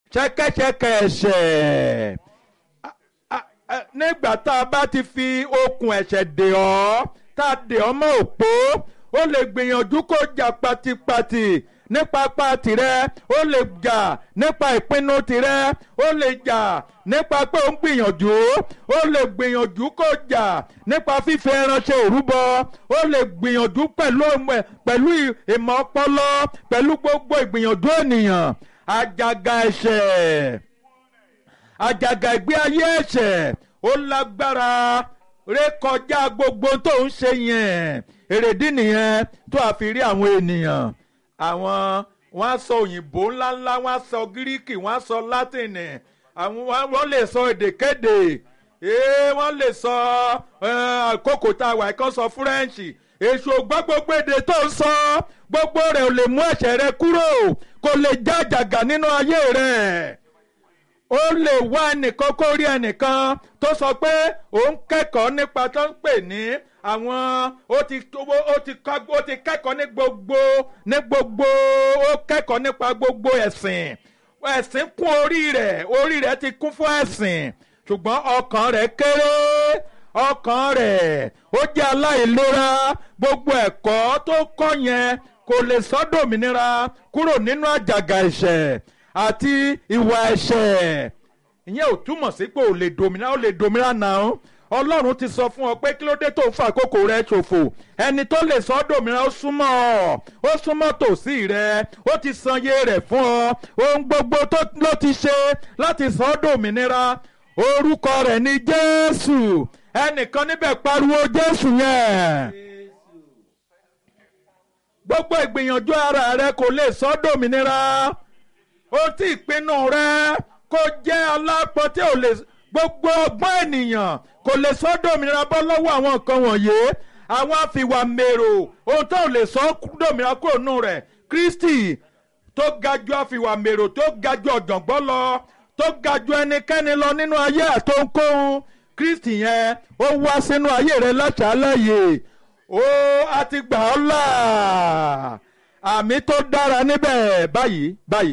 ṣẹ̀kẹ̀ṣẹ̀kẹ̀ ẹ̀ṣẹ̀ nígbà tá a bá ti fi okùn ẹ̀ṣẹ̀ dè ọ́ tá a dè ọ́ mọ́ òpó ó lè gbìyànjú kó jà patipati nípa apá tirẹ̀ ó lè jà nípa ìpinnu tirẹ̀ ó lè jà nípa pé ó ń gbìyànjú ó lè gbìyànjú kó jà nípa fífi ẹranṣẹ́ òrúbọ ó lè gbìyànjú pẹ̀lú pẹ̀lú ìmọ̀ ọpọlọ pẹ̀lú gbogbo ìgbìyànjú ènìyàn àjàgà ẹ̀ṣẹ̀ àjàgà ìgbé ayé ẹ̀ṣẹ̀ ó lágbára rékọjá gbogbo tó ń ṣe yẹn èrèdí nìyẹn tó a fi rí àwọn ènìyàn àwọn wọn á sọ òyìnbó ńláńlá wọn á sọ gíríkì wọn á sọ látìnì àwọn wọn lè sọ èdèkéde ee wọn lè sọ àkókò tá a wà kán sọ fúrẹ́ǹṣì èso gbọ́ gbogbo èdè tó ń sọ gbogbo rẹ̀ ò lè mú ẹ̀ṣẹ̀ rẹ kúrò kò lè já àjàgà nínú ayé rẹ̀ ó lè wá ẹnìkan kó rí ẹnìkan tó sọ pé òun kẹ́kọ̀ọ́ nípa tó ń pè ní àwọn ó ti ó ti ó ti kẹ́kọ̀ọ́ ní gbogbo ní gbogbo ó kẹ́kọ̀ọ́ nípa gbogbo ẹ̀sìn ẹ̀sìn kún orí rẹ̀ orí rẹ̀ ti kún fún ẹ̀sìn ṣùgbọ́n ọkàn rẹ̀ kéré ọkàn rẹ̀ ó jẹ́ aláìlera gbogbo ẹ̀kọ́ tó kọ́ yẹn kò lè sọ́dọ̀mìnira kúrò nínú àjàgà ẹ̀ṣẹ̀ àti ìwà ẹ̀ṣẹ̀ ìyẹn ò túmọ̀ sí pé ò lè dòmìnira ó lè dòmìnira náà ọlọ́run ti sọ fún ọ pé kí ló dé tó ń fa àkókò rẹ ṣòfò ẹni tó lè sọ ọ́ dòmìnira ó súnmọ́ ọ ó súnmọ́ tòsí rẹ ó ti san iye rẹ̀ fún ọ ohun gbogbo tó ló ti ṣe láti sọ ọ́ dòmìnira orúkọ rẹ̀ ní jésù ẹnìkan níbẹ̀ pariwo jésù yẹn gbogbo ìgbìyànjú ara rẹ kò lè sọ ọ́ dòmìnira ó ti ìpinnu rẹ kó jẹ́ alápọ̀ tí ò lè gbogbo ọgbọ́n ènìyàn kò lè sọ dòmìnira bọ́ lọ́wọ́ àwọn nǹkan wọ̀nyí àwọn àfiwà mèrò ohun tó lè sọ dòmìnira kúrò nù rẹ̀ Kristi tó ga ju àfiwà mèrò tó ga ju ọ̀jọ̀gbọ́n lọ tó ga ju ẹnikẹ́ni lọ nínú ayé àtòǹkóhun Kristi yẹn ó wá sínú ayé rẹ láṣálẹ́ yìí ó a ti gbà ọ́ là àmì tó dára níbẹ̀ báyìí báyìí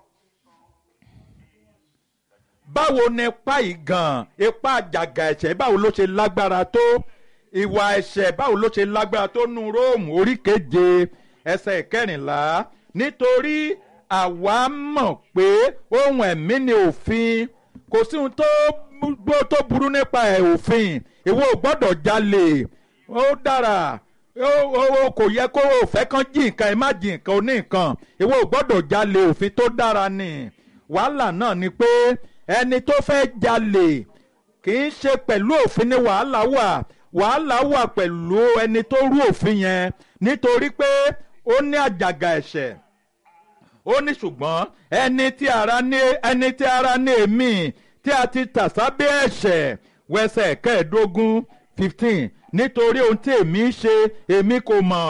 báwo ni ipa ìgàn ipa àjàgà ẹ̀ṣẹ̀ báwo ló ṣe lágbára tó ìwà ẹ̀ṣẹ̀ báwo ló ṣe lágbára tó nu róòmù orí keje ẹsẹ̀ ìkẹrìnlá nítorí àwa mọ̀ pé ohun ẹ̀mí ni òfin kò sí ohun tó burú nípa ẹ̀ òfin ìwọ ò gbọ́dọ̀ jalè ó dára ó kò yẹ kó o fẹ́ kán jí nǹkan ẹ má jí nǹkan oní nǹkan ìwọ ò gbọ́dọ̀ jalè òfin tó dára ni wàhálà náà ni pé ẹni tó fẹ́ jalè kì í ṣe pẹ̀lú òfin ní wàhálà wà wàhálà wà pẹ̀lú ẹni tó rú òfin yẹn nítorí pé ó ní àjàgà ẹ̀ṣẹ̀ ó ní ṣùgbọ́n ẹni tí ara ní ẹni tí ara ní èmi tí a ti tà sábẹ́ ẹ̀ṣẹ̀ wẹsẹ̀ kẹẹ̀ẹ́dógún fifteen nítorí ohun tí èmi ṣe èmi kò mọ̀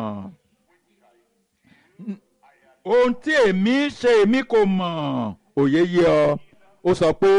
ohun tí èmi ṣe èmi kò mọ̀ òye yé ọ ó sọ pé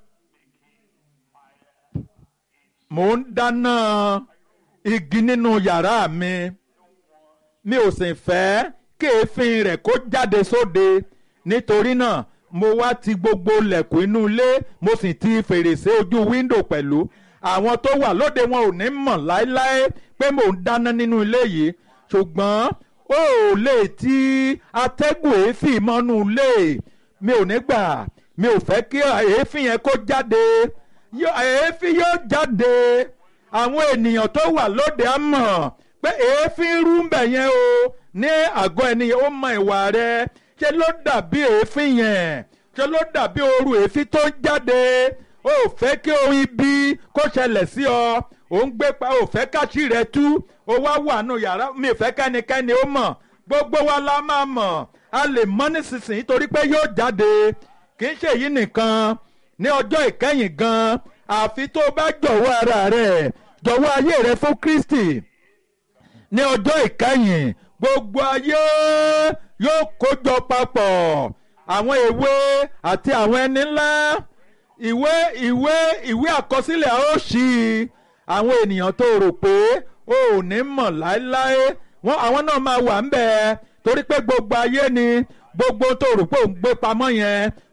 mò ń dáná igi nínú yàrá mi mi ò sì fẹ́ kí èéfín rẹ̀ kó jáde sóde nítorí náà mo wá ti gbogbo lẹ̀kùn inú ilé mo sì ti fèrèsé ojú wíńdò pẹ̀lú àwọn tó wà lóde wọn ò ní mọ̀ láéláé pé mò ń dáná nínú ilé yìí ṣùgbọ́n ó lè ti atẹ́gùn èéfín mọ́nú ilé mi ò ní gbà mi ò fẹ́ kí èéfín yẹn kó jáde èéfín yóò jáde àwọn ènìyàn tó wà lóde á mọ̀ pé èéfín rú ń bẹ̀ yẹn o ní àgọ́ ènìyàn ó mọ ìwà rẹ ṣé ló dàbí èéfín yẹn ṣé ló dàbí ooru èéfín tó ń jáde o ò fẹ́ kí ohun ibi kó ṣẹlẹ̀ sí ọ ò ń gbé pa ò fẹ́ káṣí rẹ tú o wá wà nù yàrá mi ò fẹ́ kẹ́nikẹ́ni ó mọ̀ gbogbo wa la máa mọ̀ a lè mọ̀ nísinsìnyí torí pé yóò jáde kì í ṣe èyí nìkan ní ọjọ́ ìkẹyìn gan àfi tó bá jọ̀wọ́ ara rẹ̀ jọ̀wọ́ ayé rẹ̀ fún Kristi ní ọjọ́ ìkẹyìn gbogbo ayé yóò kójọ papọ̀ àwọn èwe àti àwọn ẹni ńlá ìwé ìwé ìwé àkọsílẹ̀ a ó ṣí i àwọn ènìyàn tó rò pé o ò ní mọ̀ láéláé wọn àwọn náà máa wà ń bẹ̀ torí pé gbogbo ayé ni gbogbo tó rò pé ò ń gbé pamọ́ yẹn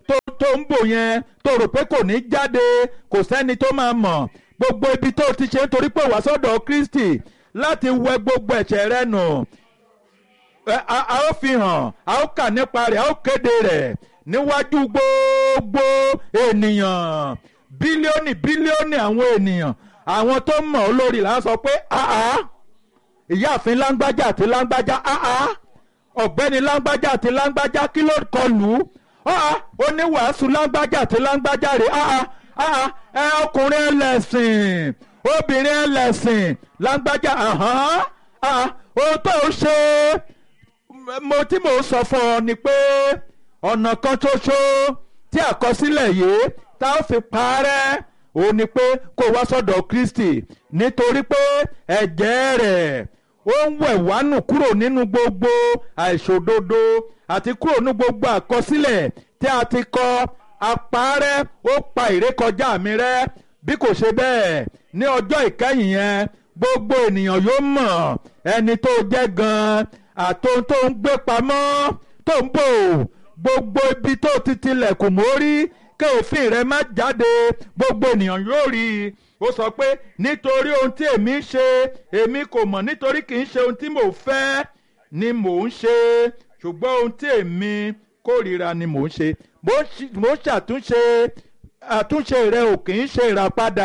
tó tó ń bò yẹn tó rò pé kò ní jáde kò sẹ́ni tó máa mọ̀ gbogbo ibi tó ti ṣe nítorí pé wá sọ́dọ̀ Kristi láti wẹ gbogbo ẹ̀ṣẹ̀ rẹ nù a ó fi hàn a ó kà nípa rẹ̀ a ó kéde rẹ̀ níwájú gbogbo ènìyàn bílíọ̀nì bílíọ̀nì àwọn ènìyàn àwọn tó mọ̀ ọ́ lórí là ń sọ pé àá ìyáàfin láńgbájá àti láńgbájá àá ọ̀gbẹ́ni láńgbájá àti láńgbájá kí ló kọlù àá oníwàásù láńgbájá àti láńgbájá rè àá àá ẹ ọkùnrin ẹlẹ́sìn obìnrin ẹlẹ́sìn láńgbájá àhán àá ohun tó ń ṣe mo tí mò ń sọ fún ọ ni pé ọ̀nà kan ṣoṣo tí àkọsílẹ̀ yìí tá a fi parẹ́ ó ní pé kó wá sọ́dọ̀ Kristi nítorí pé ẹ̀jẹ̀ rẹ̀ ó ń wẹ̀ wá nù kúrò nínú gbogbo àìṣòdodo àti kúrò nínú gbogbo àkọsílẹ̀ tí a ti kọ apárẹ́ ó pa ìrékọjá mi rẹ́ bí kò ṣe bẹ́ẹ̀ ní ọjọ́ ìkẹyìn yẹn gbogbo ènìyàn yóò mọ̀ ẹni tó jẹ́ gan-an àtòun tó ń gbé pamọ́ tó ń bò gbogbo ibi tó ti tilẹ̀kùn mórí kéèfín rẹ má jáde gbogbo ènìyàn yóò rí i ó sọ pé nítorí ohun tí èmi ṣe èmi kò mọ̀ nítorí kì í ṣe ohun tí mò ń fẹ́ ni mò ń ṣe ṣùgbọ́n ohun tí èmi kórìíra ni mò ń ṣe mò ń ṣàtúnṣe àtúnṣe rẹ ò kì í ṣe ìràpadà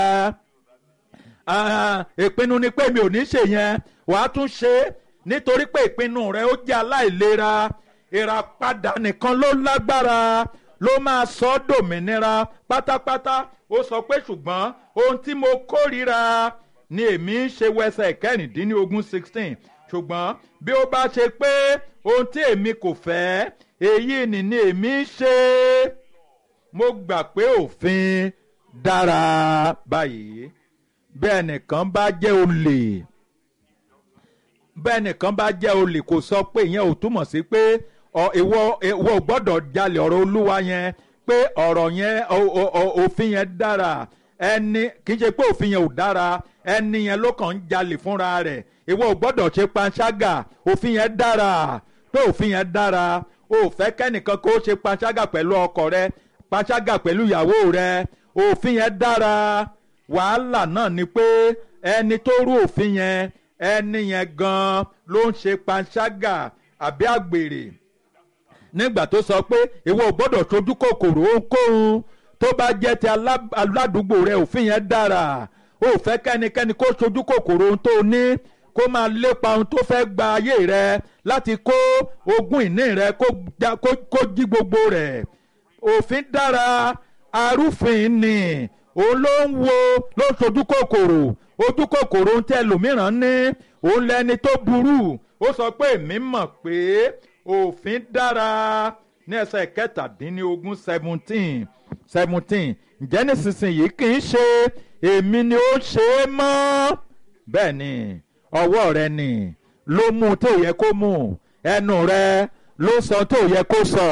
ìpinnu ni pé mi ò ní ṣe yẹn wàá tún ṣe nítorí pé ìpinnu rẹ ó jẹ́ aláìlera ìràpadà nìkan ló lágbára ló máa sọ ọ́ dòmìnira pátápátá ó sọ pé ṣùgbọ́n ohun tí mo kórìíra ni èmi ń ṣe wẹsẹ̀ kẹrìndínlógún sixteen ṣùgbọ́n bí ó bá ṣe pé ohun tí èmi kò fẹ́ èyí ni ni èmi ń ṣe mo gbà pé òfin dára báyìí bẹ́ẹ̀ nìkan bá jẹ́ olè bẹ́ẹ̀ nìkan bá jẹ́ olè kò sọ pé ìyẹn ò túmọ̀ sí pé ìwọ ìwọ gbọ́dọ̀ jalè ọ̀rọ̀ olúwa yẹn pé ọ̀rọ̀ yẹn òfin yẹn dára ẹni kì í ṣe pé òfin yẹn ò dára ẹni yẹn ló kàn ń jalè fúnra rẹ̀ ìwọ gbọ́dọ̀ ṣe panṣágà òfin yẹn dára tó òfin yẹn dára o fẹ́ kẹ́nìkan kó ṣe panṣágà pẹ̀lú ọkọ rẹ panṣágà pẹ̀lú ìyàwó rẹ òfin yẹn dára wàhálà náà ni pé ẹni tó rú òfin yẹn ẹni yẹn gan ló ń ṣe panṣágà àbí àgbèrè nígbà tó sọ pé ìwọ ò gbọ́dọ̀ sojú kòkòrò ohunkóhun tó bá jẹ́ ti aládùúgbò rẹ òfin yẹn dára ó fẹ́ kẹ́nikẹ́ni kó sojú kòkòrò ohun tó ní kó máa lépa ohun tó fẹ́ gba ayé rẹ láti kó ogún ìní rẹ kó jí gbogbo rẹ̀ òfin dára arúfin ni òun ló ń wo ló ń sojú kòkòrò ojú kòkòrò ohun tí ẹlòmíràn ní òun lẹni tó burú ó sọ pé èmi mọ̀ pé òfin dára ní ẹsẹ̀ kẹtàdínlógún seventeen seventeen ǹjẹ́ nísinsìnyí kì í ṣe èmi ni ó ṣe é mọ́ bẹ́ẹ̀ ni ọwọ́ rẹ ni ló mú tó yẹ kó mú ẹnu rẹ ló sọ tó yẹ kó sọ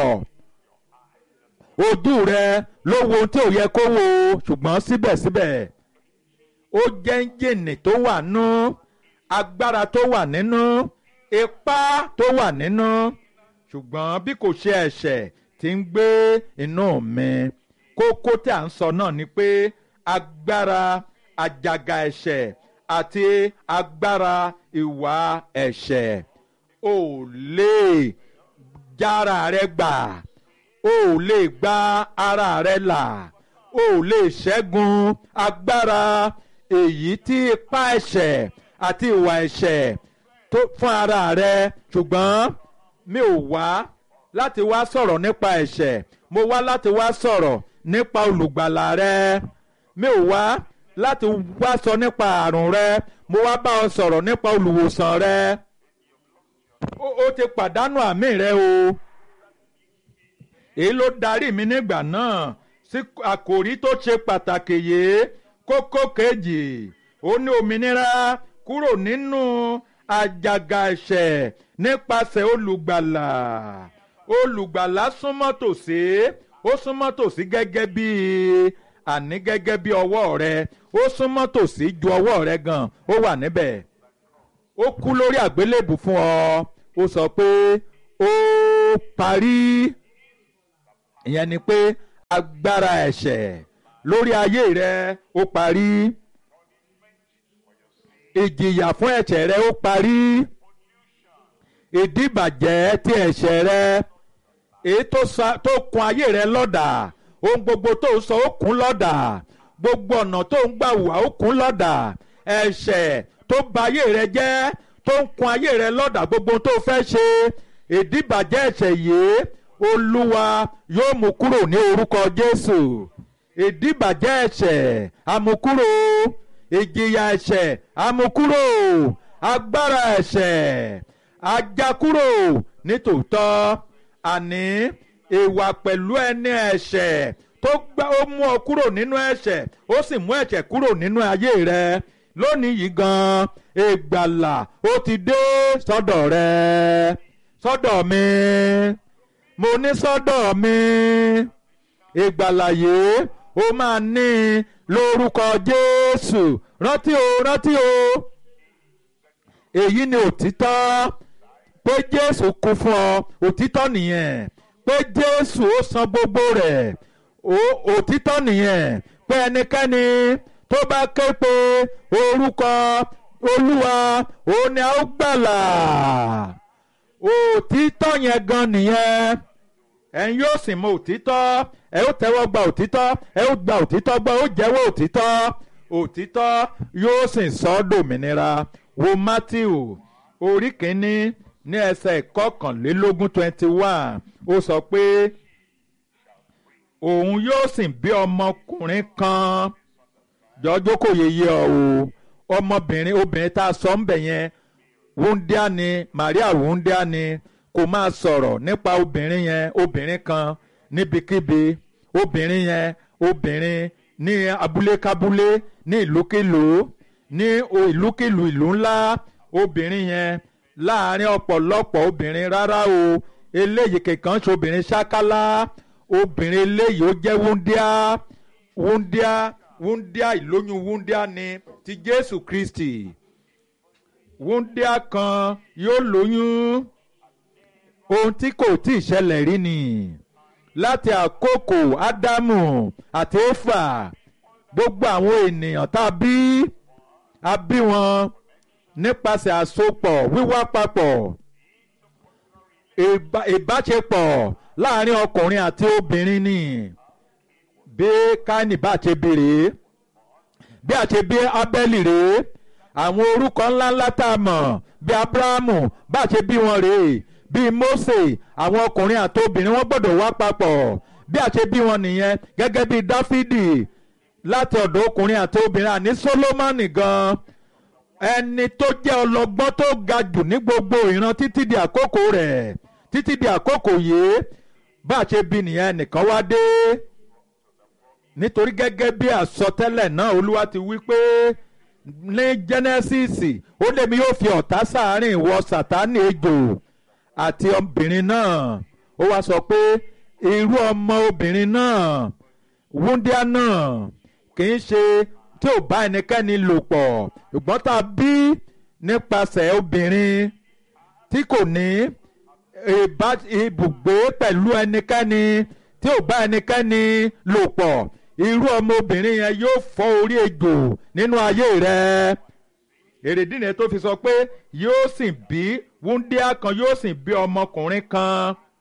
ojú rẹ ló wo tí ò yẹ kó wo ṣùgbọ́n síbẹ̀síbẹ̀ ó jẹ́ ẹ́ńjìnì tó wà nú agbára tó wà nínú ipá tó wà nínú ṣùgbọ́n bí kò ṣe ẹ̀ṣẹ̀ tí ń gbé inú mi kókó tí à ń sọ náà ni pé agbára àjàgà ẹ̀ṣẹ̀ àti agbára ìwà ẹ̀ṣẹ̀ ò lè jára rẹ gbà ò lè gba ara rẹ là ò lè ṣẹ́gun agbára èyí tí ipá ẹ̀ṣẹ̀ àti ìwà ẹ̀ṣẹ̀ tó fún ara rẹ ṣùgbọ́n mi ò wá láti wá sọ̀rọ̀ nípa ẹ̀ṣẹ̀ mo wá láti wá sọ̀rọ̀ nípa olùgbàlà rẹ mi ò wá láti wá sọ nípa àrùn rẹ mo wá bá ọ sọ̀rọ̀ nípa olùwòsàn rẹ o ti pàdánù àmì rẹ o èyí ló darí mi nígbà náà sí àkòrí tó ṣe pàtàkì yìí kókó kejì ó ní òmìnira kúrò nínú àjàgà ẹ̀ṣẹ̀ nípasẹ̀ olùgbàlà olùgbàlà súnmọ́ tòsí ó súnmọ́ tòsí gẹ́gẹ́ bí àní gẹ́gẹ́ bí ọwọ́ rẹ ó súnmọ́ tòsí ju ọwọ́ rẹ gan ó wà níbẹ̀ ó kú lórí àgbélébù fún ọ ó sọ pé ó parí ìyẹn ni pé agbára ẹ̀ṣẹ̀ lórí ayé rẹ ó parí ìjìyà fún ẹ̀ṣẹ̀ rẹ ó parí ìdíbàjẹ́ ti ẹ̀ṣẹ̀ rẹ èyí tó sa- tó kun ayé rẹ lọ́dà ohun gbogbo tó ń sọ ó kún lọ́dà gbogbo ọ̀nà tó ń gbà wà ó kún lọ́dà ẹ̀ṣẹ̀ tó ba ayé rẹ jẹ́ tó ń kun ayé rẹ lọ́dà gbogbo tó fẹ́ ṣe ìdíbàjẹ́ ẹ̀ṣẹ̀ yìí olúwa yóò mú kúrò ní orúkọ jésù ìdíbàjẹ́ ẹ̀ṣẹ̀ amukúrò ìjìyà ẹ̀ṣẹ̀ amukúrò agbára ẹ̀ṣẹ̀ ajakúrò nítòótọ́ àní ìwà pẹ̀lú ẹni ẹ̀ṣẹ̀ tó gbá ó mú ọ kúrò nínú ẹ̀ṣẹ̀ ó sì mú ẹ̀ṣẹ̀ kúrò nínú ayé rẹ lónìí yìí gan ìgbàlà ó ti dé sọ́dọ̀ rẹ sọ́dọ̀ mi mo ní sọ́dọ̀ mi ìgbàlà yìí ó máa ní lórúkọ Jésù rántí o rántí o èyí ni òtítọ́ pé Jésù kú fún ọ òtítọ́ nìyẹn pé Jésù ó san gbogbo rẹ̀ ó- òtítọ́ nìyẹn pé ẹnikẹ́ni tó bá ké pe orúkọ Olúwa òun ni a ó gbàlà òtítọ́ yẹn gan nìyẹn ẹ̀yin yóò sì mọ òtítọ́ ẹ ó tẹ́wọ́ gba òtítọ́ ẹ ó gba òtítọ́ gbọ́ ó jẹ́wọ́ òtítọ́ òtítọ́ yóò sì sọ ọ́ dòmìnira wo Matthew orí kìíní ní ẹsẹ̀ ìkọkànlélógún twenty one ó sọ pé òun yóò sì bí ọmọkùnrin kan jọjọ́ kò yeye ọ o ọmọbìnrin obìnrin tá a sọ ń bẹ̀ yẹn wúndíá ni Maria wúndíá ni kò máa sọ̀rọ̀ nípa obìnrin yẹn obìnrin kan níbikíbi obìnrin yẹn obìnrin ní abúlékábúlé ní ìlúkìlú ní o- ìlúkìlú ìlú ńlá obìnrin yẹn láàrin ọ̀pọ̀lọpọ̀ obìnrin rárá o eléyìí kìkan ṣe obìnrin ṣákálá obìnrin eléyìí ó jẹ́ wúndíá wúndíá wúndíá ìlóyún wúndíá ni ti Jésù Kristi wúndíá kan yóò lóyún ohun tí kò tí ì ṣẹlẹ̀ rí ni láti àkókò ádámù àti éfà gbogbo àwọn ènìyàn tá a bí a bí wọn nípasẹ̀ àsopọ̀ wíwá papọ̀ ìbá- ìbáṣepọ̀ láàrin ọkùnrin àti obìnrin ni bí káínì bá ṣe bí rèé bí a ṣe bí abẹ́lì rèé àwọn orúkọ ńláńlá tá a mọ̀ bí abrahamu bá a ṣe bí wọn rèé bí mose àwọn ọkùnrin àti obìnrin wọn gbọ́dọ̀ wá papọ̀ bí a ṣe bí wọn nìyẹn gẹ́gẹ́ bí dáfídì láti ọ̀dọ̀ ọkùnrin àti obìnrin àní solomoni gan ẹni tó jẹ́ ọlọ́gbọ́n tó ga jù ní gbogbo ìran títí di àkókò rẹ̀ títí di àkókò yìí bá a ṣe bí nìyẹn nìkan wá dé nítorí gẹ́gẹ́ bí àsọtẹ́lẹ̀ náà olúwa ti wí pé ní Genesis ó lèmi yóò fi ọ̀tá sáàárín ìwọ sátánì ejò àti obìnrin náà ó wá sọ pé irú ọmọ obìnrin náà wúndíá náà kì í ṣe tí ò bá ẹnikẹ́ni lò pọ̀ ṣùgbọ́n tá a bí nípasẹ̀ obìnrin tí kò ní ìbá- ibùgbé pẹ̀lú ẹnikẹ́ni tí ò bá ẹnikẹ́ni lò pọ̀ irú ọmọbìnrin yẹn yóò fọ́ orí ejò nínú ayé rẹ èrèdí nìyẹn tó fi sọ pé yóò sì bí wúndíá kan yóò sì bí ọmọkùnrin kan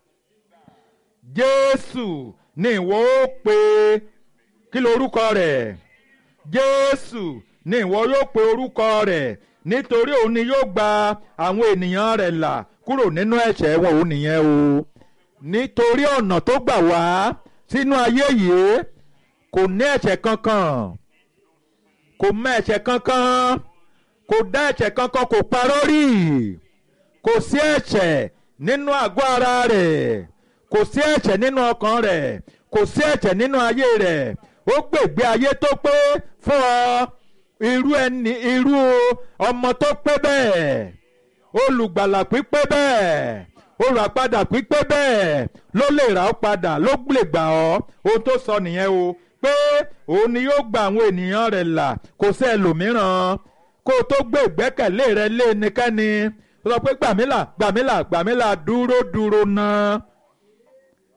jésù ni ìwọ ó pe kí lorúkọ rẹ̀ jésù ni ìwọ yóò pe orúkọ rẹ̀ nítorí òun ni yóò gba àwọn ènìyàn rẹ̀ là kúrò nínú ẹ̀ṣẹ̀ wọn òun nìyẹn o nítorí ọ̀nà tó gbà wá sínú ayé yìí kò ní ẹ̀ṣẹ̀ kankan kò mọ ẹ̀ṣẹ̀ kankan kò dá ẹ̀ṣẹ̀ kankan kò parọ́ rí kò sí ẹ̀ṣẹ̀ nínú àgọ́ ara rẹ̀ kò sí ẹ̀ṣẹ̀ nínú ọkàn rẹ̀ kò sí ẹ̀ṣẹ̀ nínú ayé rẹ̀ ó gbègbè ayé tó pé fún ọ irú ẹni irú ọmọ tó pé bẹ́ẹ̀ olùgbàlà pípé bẹ́ẹ̀ olùràpadà pípé bẹ́ẹ̀ ló lè rà ọ́ padà ló lè gbà ọ́ ohun tó sọ nìyẹn o pé òun ni yóò gba àwọn ènìyàn rẹ̀ là kò sí ẹlòmíràn kó o tó gbé ìgbẹ́kẹ̀lé rẹ lé ẹnikẹ́ni ó sọ pé gbàmílà gbàmílà gbàmílà dúró dúró náà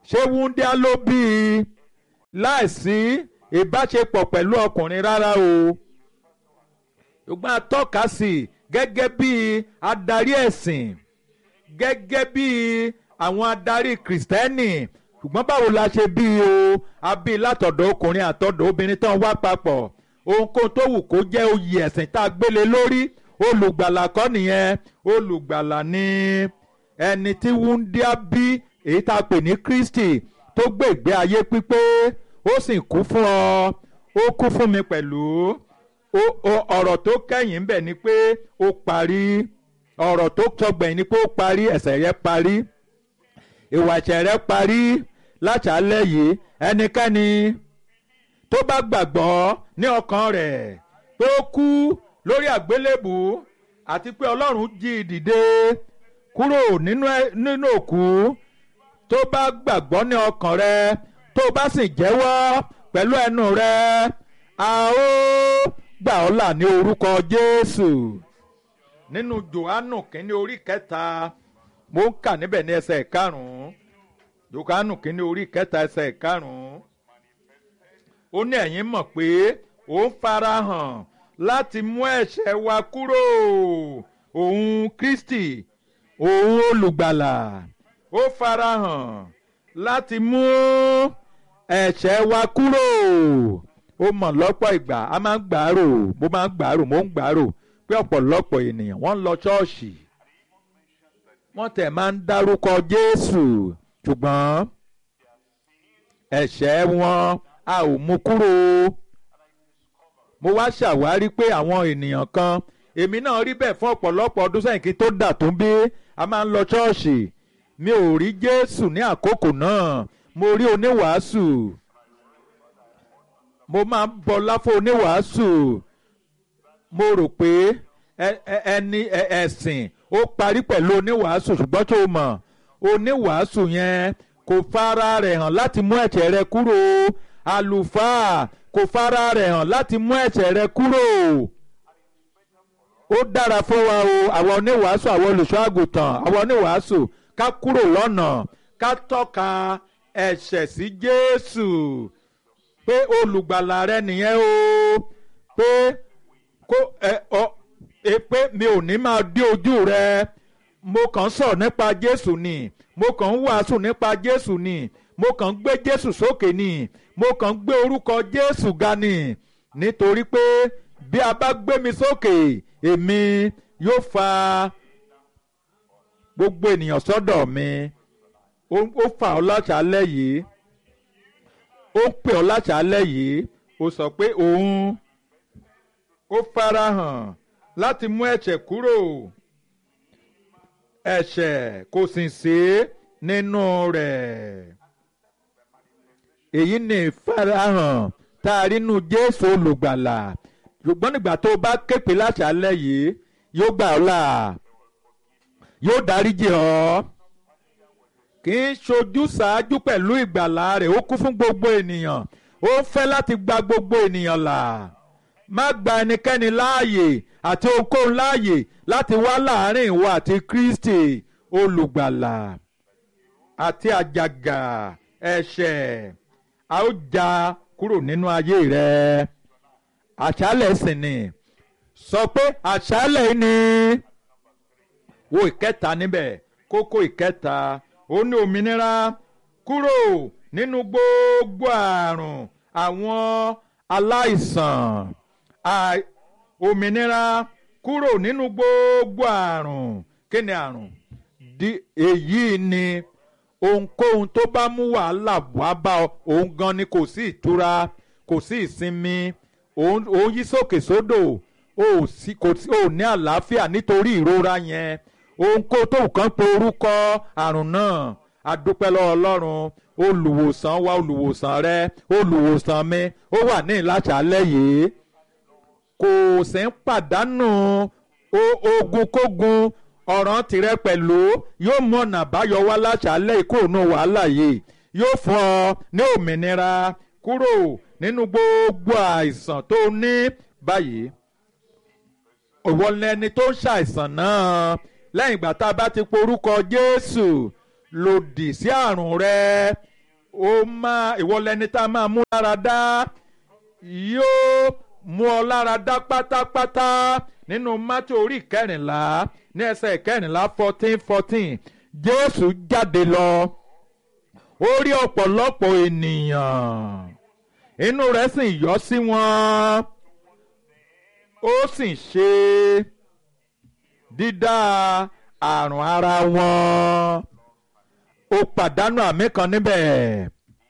ṣé wúndíá ló bí i láìsí ìbáṣepọ̀ pẹ̀lú ọkùnrin rárá o ṣùgbọ́n a tọ́ka sí i gẹ́gẹ́ bí adarí ẹ̀sìn gẹ́gẹ́ bí àwọn adarí kìrìsìtẹ́nì ṣùgbọ́n báwo la ṣe bí o a bí látọ̀dọ̀ ọkùnrin àtọ̀dọ̀ obìnrin tán wá papọ̀ ohunkóhun tó wù kó jẹ́ oyè ẹ̀sìn tá a gbélé lórí olùgbàlà kọ́ nìyẹn olùgbàlà ni ẹni tí wúndíá bí èyí tá a pè ní Kristi tó gbé ìgbé ayé pípé ó sì kú fún ọ ó kú fún mi pẹ̀lú ọ̀rọ̀ tó kẹ́yìn bẹ̀ ni pé ó parí ọ̀rọ̀ tó sọgbẹ̀yìn ni pé ó parí ẹ̀ṣẹ̀ rẹ̀ parí ìwà ẹ̀ṣẹ̀ rẹ̀ parí láṣálẹ̀ yìí ẹnikẹ́ni tó bá gbàgbọ́ ní ọkàn rẹ̀ pé ó kú lórí àgbélébù àti pé Ọlọ́run jí i dìde kúrò nínú òkú tó bá gbàgbọ́ ní ọkàn rẹ̀ tó bá sì jẹ́wọ́ pẹ̀lú ẹnu rẹ̀ a ó gbà ọ́ là ní orúkọ Jésù nínú Jòhánù kínní orí kẹta mo ń kà níbẹ̀ ní ẹsẹ̀ karùn-ún Jòhánù kínní orí kẹta ẹsẹ̀ karùn-ún ó ní ẹ̀yin mọ̀ pé ó ń farahàn láti mú ẹ̀ṣẹ̀ wa kúrò òun Kristi òun olùgbàlà ó farahàn láti mú ẹ̀ṣẹ̀ wa kúrò ó mọ̀ lọ́pọ̀ ìgbà a máa ń gbàárò mo máa ń gbàárò mo ń gbàárò pé ọ̀pọ̀lọpọ̀ ènìyàn wọ́n ń lọ ṣọ́ọ̀ṣì wọ́n tẹ̀ máa ń dárúkọ Jésù ṣùgbọ́n ẹ̀ṣẹ̀ wọn a ò mú kúrò mo wá ṣàwárí pé àwọn ènìyàn kan èmi náà rí bẹ́ẹ̀ fún ọ̀pọ̀lọpọ̀ ọdún sẹ́yìn kí n tó dà tún bí a máa ń lọ ṣọ́ọ̀ṣì mi ò rí Jésù ní àkókò náà mo rí oníwàásù mo máa ń bọlá fún oníwàásù mo rò pé ẹni ẹ̀sìn ó parí pẹ̀lú oníwàásù ṣùgbọ́n tó mọ̀ oníwàásù yẹn kò fara rẹ̀ hàn láti mú ẹ̀ṣẹ̀ rẹ kúrò àlùfáà kò fara rẹ̀ hàn láti mú ẹ̀ṣẹ̀ rẹ kúrò ó dára fún wa o àwọn oníwàásù àwọn olùṣọ́ àgùntàn àwọn oníwàásù ká kúrò lọ́nà ká tọ́ka ẹ̀ṣẹ̀ sí Jésù pé olùgbàlà rẹ nìyẹn o pé kó ẹ ọ ẹ pé mi ò ní máa dí ojú rẹ mo kàn ń sọ̀rọ̀ nípa Jésù ni mo kàn ń wàásù nípa Jésù ni mo kàn ń gbé Jésù sókè ni mo kàn ń gbé orúkọ Jésù ga ni nítorí pé bí a bá gbé mi sókè èmi yóò fa gbogbo ènìyàn sọ́dọ̀ mi ó fà ọ́ láṣálẹ́ yìí ó pè ọ́ láṣálẹ́ yìí ó sọ pé òun ó farahàn láti mú ẹ̀ṣẹ̀ kúrò ẹ̀ṣẹ̀ kò sì sí nínú rẹ̀ èyí ni ìfarahàn tá a rí nu Jésù olùgbàlà ṣùgbọ́n nígbà tó o bá képe láṣálẹ́ yìí yóò gbà ọ́ là yóò dáríjì ọ́ kì í ṣojú ṣáájú pẹ̀lú ìgbàlà rẹ̀ ó kú fún gbogbo ènìyàn ó fẹ́ láti gba gbogbo ènìyàn là má gba ẹnikẹ́ni láàyè àti ohunkóhun láàyè láti wá láàrin ìwọ àti Kristi olùgbàlà àti àjàgà ẹ̀ṣẹ̀ a ó já kúrò nínú ayé rẹ àṣálẹ̀ sì ni sọ pé àṣálẹ̀ ni wo ìkẹta níbẹ̀ kókó ìkẹta ó ní òmìnira kúrò nínú gbogbo àrùn àwọn aláìsàn òmìnira kúrò nínú gbogbo àrùn kí ni àrùn èyí ni ohunkóhun tó bá mú wàhálà wá bá ọ òun gan ni kò sí ìtura kò sí ìsinmi òun yí sókè sódò ó ní àlàáfíà nítorí ìrora yẹn ohunkóhun tó kàn pé orúkọ àrùn náà adúpẹ́ lọ́wọ́ ọlọ́run olùwòsàn wa olùwòsàn rẹ olùwòsàn mi ó wà ní ìlàṣàlẹ̀ yìí kò sì ń pàdánù ogunkógun ọ̀ràn tirẹ̀ pẹ̀lú yóò mú ọ̀nà àbáyọ wá láṣàlẹ̀ ìkóònù wàhálà yìí yóò fún ọ ní òmìnira kúrò nínú gbogbo àìsàn tó ní báyìí òwò lẹni tó ń ṣàìsàn náà lẹ́yìn ìgbà tá a bá ti porúkọ Jésù lòdì sí àrùn rẹ ó máa ìwọ lẹni tá a máa mú lára dá yóò mú ọ lára dá pátápátá nínú mátí orí kẹrìnlá ní ẹsẹ̀ kẹrìnlá fourteen fourteen jésù jáde lọ ó rí ọ̀pọ̀lọpọ̀ ènìyàn inú rẹ̀ sì yọ́ sí wọn ó sì ṣe dídá àrùn ara wọn ó pàdánù àmì kan níbẹ̀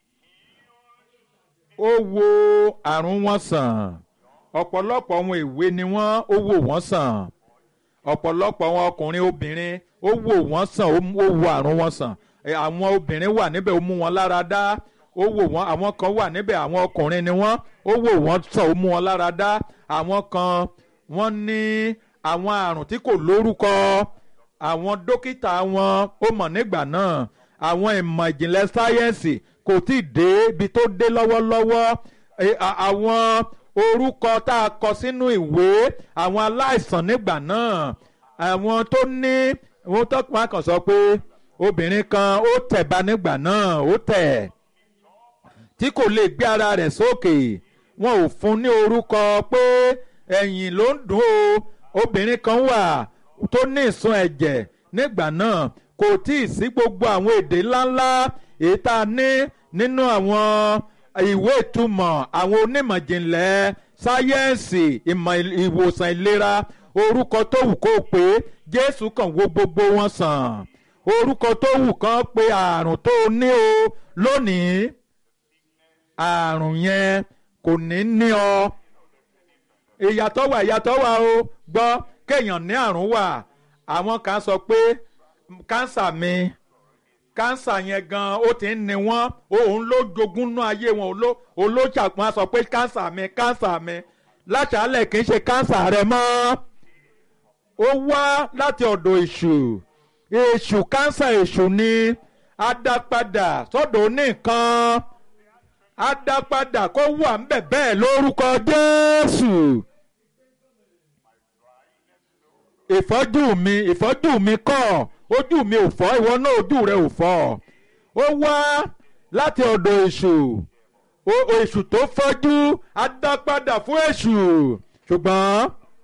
ó wo àrùn wọn sàn ọ̀pọ̀lọpọ̀ àwọn ìwé ni wọ́n ó wò wọ́n sàn ọ̀pọ̀lọpọ̀ àwọn ọkùnrin obìnrin ó wò wọ́n sàn ó wo àrùn wọn sàn àwọn obìnrin wà níbẹ̀ ó mú wọn lára dá ó wò wọ́n àwọn kan wà níbẹ̀ àwọn ọkùnrin ni wọ́n ó wò wọ́n sàn ó mú wọn lára dá àwọn kan wọ́n ní àwọn àrùn tí kò lórúkọ àwọn dókítà wọn ó mọ̀ nígbà náà àwọn ìmọ̀ ìjìnlẹ̀ sáyẹ́ǹsì kò tí ì dé ibi tó dé lọ́wọ́lọ́wọ́ àwọn orúkọ tá a kọ sínú ìwé àwọn aláìsàn nígbà náà àwọn tó ní wọ́n tọ́pọ̀ àkàn sọ pé obìnrin kan ó tẹ̀ bá nígbà náà ó tẹ̀ tí kò lè gbé ara rẹ̀ sókè wọn ò fún ní orúkọ pé ẹ̀yìn ló ń dùn ó obìnrin kan wà tó ní ìsun ẹ̀jẹ̀ nígbà náà kò tí ì sí gbogbo àwọn èdè ńláńlá èyí tá a ní nínú àwọn ìwé ìtumọ̀ àwọn onímọ̀jìnlẹ̀ sáyẹ́ǹsì ìmọ̀ ìwòsàn ìlera orúkọ tó wù kó pé jésù kàn wo gbogbo wọn sàn orúkọ tó wù kán pé àrùn tó ní o lónìí àrùn yẹn kò ní ní ọ ìyàtọ̀ wà ìyàtọ̀ wà o gbọ́ kéèyàn ní àrùn wà àwọn kan sọ pé kánsà mi kánsà yẹn gan ó ti ń ní wọn òun ló jogún nú ayé wọn olóṣàpọn sọ pé kánsà mi kánsà mi láṣàálẹ̀ kì í ṣe kánsà rẹ mọ́ ó wá láti ọ̀dọ̀ èṣù èṣù kánsà èṣù ni adápadà sọ́dọ̀ oníkan adápadà kó wà ń bẹ̀ bẹ́ẹ̀ lórúkọ Jésù ìfọ́jú mi ìfọ́jú mi kọ́ ojú mi ò fọ́ ìwọ náà ojú rẹ ò fọ́ ó wá láti ọ̀dọ̀ èṣù èṣù tó fọ́jú adápadà fún èṣù ṣùgbọ́n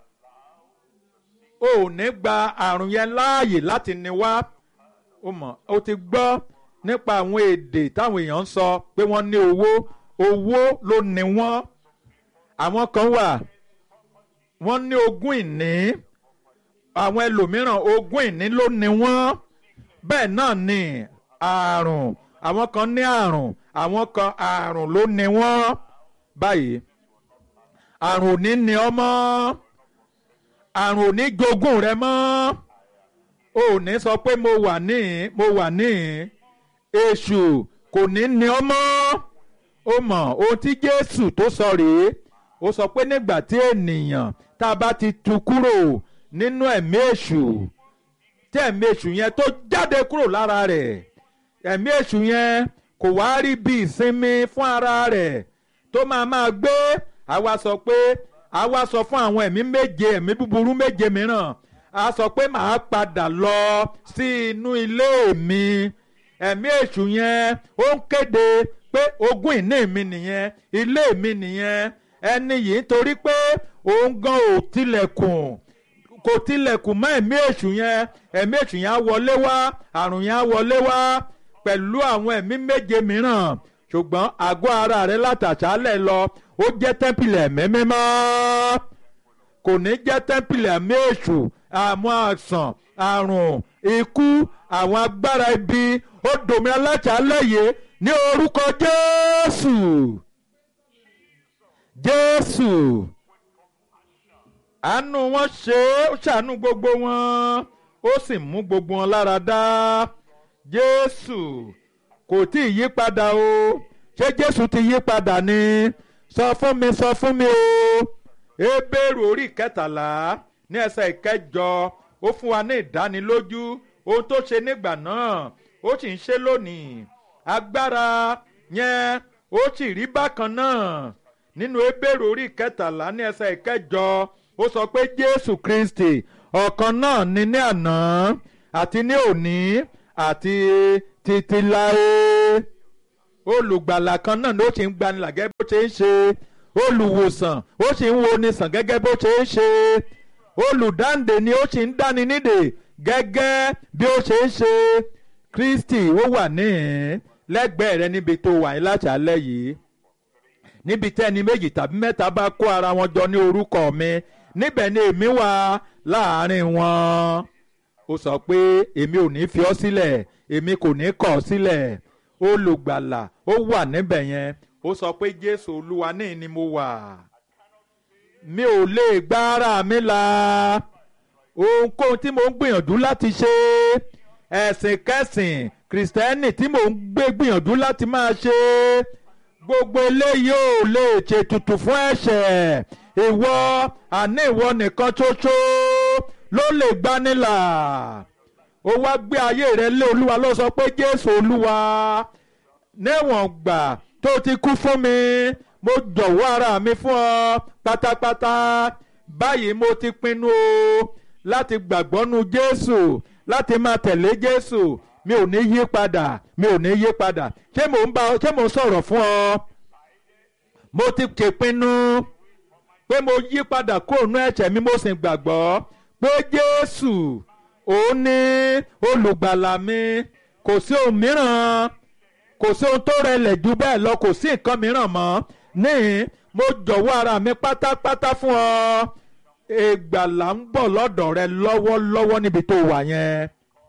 o ò ní gba àrùn yẹn láàyè láti ní wá o mọ̀ o ti gbọ́ nípa àwọn èdè táwọn èèyàn ń sọ pé wọ́n ní owó owó ló ní wọ́n àwọn kan wà wọ́n ní ogún ìní àwọn ẹlòmíràn ogún ìní ló ní wọ́n bẹ́ẹ̀ náà ni àrùn àwọn kan ní àrùn àwọn kan àrùn ló ní wọ́n báyìí àrùn ò ní ní ọ mọ́ àrùn ò ní jogún rẹ mọ́ o ò ní sọ pé mo wà níhìn mo wà níhìn èṣù kò ní ní ọ mọ́ ó mọ̀ ohun tí Jésù tó sọ rèé ó sọ pé nígbà tí ènìyàn tá a bá ti tu kúrò nínú ẹ̀mí èṣù tí ẹ̀mí èṣù yẹn tó jáde kúrò lára rẹ̀ ẹ̀mí èṣù yẹn kò wá rí bí ìsinmi fún ara rẹ̀ tó máa máa gbé àwa sọ pé àwa sọ fún àwọn ẹ̀mí méje ẹ̀mí búburú méje mìíràn a sọ pé màá padà lọ sí inú ilé mi ẹ̀mí èṣù yẹn ó ń kéde pé ogún ìní mi nìyẹn ilé mi nìyẹn ẹni yìí nítorí pé òun gan ò tilẹ̀kùn kò tilẹ̀kùn mọ́ ẹ̀mí èṣù yẹn ẹ̀mí èṣù yẹn á wọlé wá àrùn yẹn á wọlé wá pẹ̀lú àwọn ẹ̀mí méje mìíràn ṣùgbọ́n àgọ́ ara rẹ látàṣálẹ̀ lọ ó jẹ́ tẹ́ḿpìlì ẹ̀mí mímọ́ kò ní jẹ́ tẹ́ḿpìlì ẹ̀mí èṣù àwọn àìsàn àrùn ikú àwọn agbára ibi ó dòmìnira látàṣálẹ̀ yìí ní orúkọ Jésù Jésù àánú wọn ṣe é ó ṣàánú gbogbo wọn ó sì mú gbogbo wọn lára dá Jésù kò tí ì yí padà o ṣé Jésù ti yí padà ni sọ fún mi sọ fún mi o Hébérù orí kẹtàlá ní ẹsẹ̀ ìkẹjọ ó fún wa ní ìdánilójú ohun tó ṣe nígbà náà ó sì ń ṣe lónìí agbára yẹn ó sì rí bákan náà nínú Hébérù orí kẹtàlá ní ẹsẹ̀ ìkẹjọ ó sọ pé Jésù Kristi ọ̀kan náà ni ní àná àti ní òní àti títí láé olùgbàlà kan náà ló ti ń gbanilà gẹ́gẹ́ bó ṣe ń ṣe olùwòsàn ó sì ń wo ni sàn gẹ́gẹ́ bó ṣe ń ṣe olùdáǹdè ni ó sì ń dáni nídè gẹ́gẹ́ bí ó ṣe ń ṣe Kristi ó wà níhìn lẹ́gbẹ̀ẹ́ rẹ níbi tó wà yín láti alẹ́ yìí níbi tẹ́ni méjì tàbí mẹ́ta bá kó ara wọn jọ ní orúkọ mi níbẹ̀ ni èmi wà láàárín wọn ó sọ pé èmi ò ní fi ọ́ sílẹ̀ èmi kò ní kọ̀ ọ́ sílẹ̀ olùgbàlà ó wà níbẹ̀ yẹn ó sọ pé Jésù Olúwa níhìn ni mo wà mi ò lè gbá ara mi là ohunkóhun tí mo ń gbìyànjú láti ṣe ẹ̀sìn kẹsìn kìrìsìtẹ́nì tí mò ń gbé gbìyànjú láti máa ṣe gbogbo eléyìí ò lè ṣètùtù fún ẹ̀ṣẹ̀ ìwọ àní ìwọ nìkan ṣoṣo ló lè gbanilà ó wá gbé ayé rẹ lé olúwa ló sọ pé jésù olúwa níwọ̀n gbà tó ti kú fún mi mo jọ̀wọ́ ara mi fún ọ pátápátá báyìí mo ti pinnu o láti gbàgbọ́ nu jésù láti máa tẹ̀lé jésù mi ò ní yí padà mi ò ní yí padà ṣé mò ń bá ṣé mò ń sọ̀rọ̀ fún ọ mo ti ṣèpinnu pé mo yí padà kúrò nú ẹ̀ṣẹ̀ mi mo sì gbàgbọ́ pé jésù òun ní olùgbàlà mi kò sí ohun mìíràn kò sí ohun tó rẹlẹ̀ jù bẹ́ẹ̀ lọ kò sí nǹkan mìíràn mọ́ níhìn mo jọ̀wọ́ ara mi pátápátá fún ọ ìgbàlà ń bọ̀ lọ́dọ̀ rẹ lọ́wọ́lọ́wọ́ níbi tó wà yẹn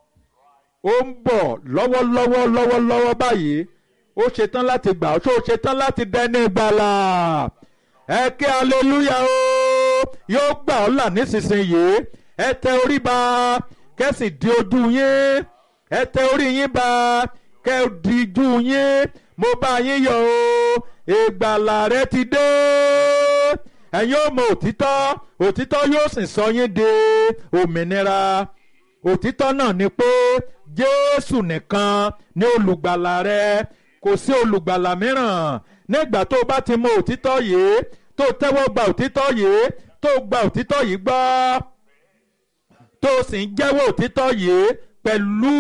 ó ń bọ̀ lọ́wọ́lọ́wọ́ lọ́wọ́lọ́wọ́ báyìí ó ṣetán láti gbà ó ṣó ṣetán láti dẹni ìgbàlà ẹ kí aleluya o yóò gbà ọ́ là nísinsìnyí ẹ tẹ orí ba kẹ́sì di ojú yín ẹ tẹ orí yín ba kẹ́ di ojú yín mo bá yín yọ̀ o ìgbàlà rẹ ti dé ẹ̀yin ó mọ òtítọ́ òtítọ́ yóò sì sọ yín di òmìnira òtítọ́ náà ni pé jésù nìkan ni olùgbàlà rẹ kò sí olùgbàlà mìíràn nígbà tó o bá ti mọ òtítọ́ yìí tó tẹ́wọ́ gba òtítọ́ yìí tó gba òtítọ́ yìí gbọ́ tó sì ń jẹ́wọ́ òtítọ́ yìí pẹ̀lú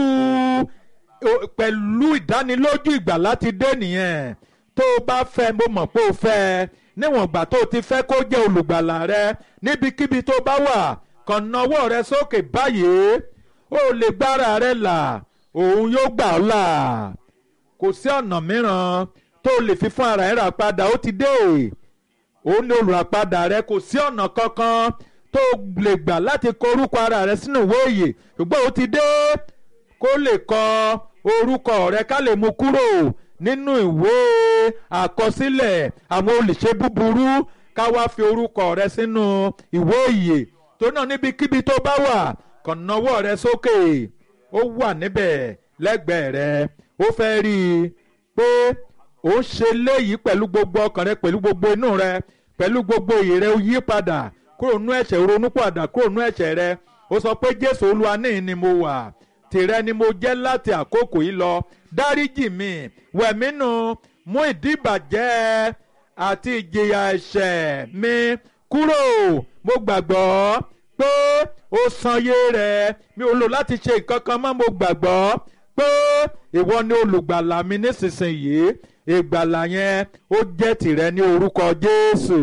pẹ̀lú ìdánilójú ìgbàlà ti dé nìyẹn tó o bá fẹ́ mo mọ̀ pé o fẹ́ níwọ̀n ìgbà tó o ti fẹ́ kó jẹ́ olùgbàlà rẹ níbikíbi tó bá wà kàn nawọ́ rẹ sókè báyìí ó lè gbára rẹ là òun yóò gbà ọ́ là kò sí ọ̀nà mìíràn tó o lè fi fún ara ẹ̀ rà padà ó ti dé òun ní olùràpadà rẹ kò sí ọ̀nà kankan tó o lè gbà láti kọ orúkọ ara rẹ sínú ìwé ìyè ṣùgbọ́n ó ti dé kó lè kọ orúkọ rẹ ká lè mú kúrò nínú ìwé àkọsílẹ̀ àwọn olùṣe búburú ká wá fi orúkọ rẹ sínú ìwé ìyè tó náà níbikíbi tó bá wà kàn nawọ́ rẹ sókè ó wà níbẹ̀ lẹ́gbẹ̀ẹ́ rẹ ó fẹ́ rí i pé ó ń ṣe léyìí pẹ̀lú gbogbo ọkàn rẹ pẹ̀lú gbogbo inú rẹ pẹ̀lú gbogbo ìyè rẹ ó yí padà kúrò nú ẹ̀ṣẹ̀ ronú padà kúrò nú ẹ̀ṣẹ̀ rẹ ó sọ pé jésù olúwa níhìn ni mo wà tìrẹ ni mo jẹ́ láti àkókò yìí lọ dáríjì mi wẹ̀mí nù mú ìdíbàjẹ́ àti ìjìyà ẹ̀ṣẹ̀ mi kúrò mo gbàgbọ́ pé ó sanye rẹ̀ mi ò lò láti ṣe nǹkan kan mọ́ mo gbàgbọ́ pé ìwọ ni olùgbàlà mi nísinsìnyí ìgbàlà yẹn ó jẹ́ tìrẹ ní orúkọ jésù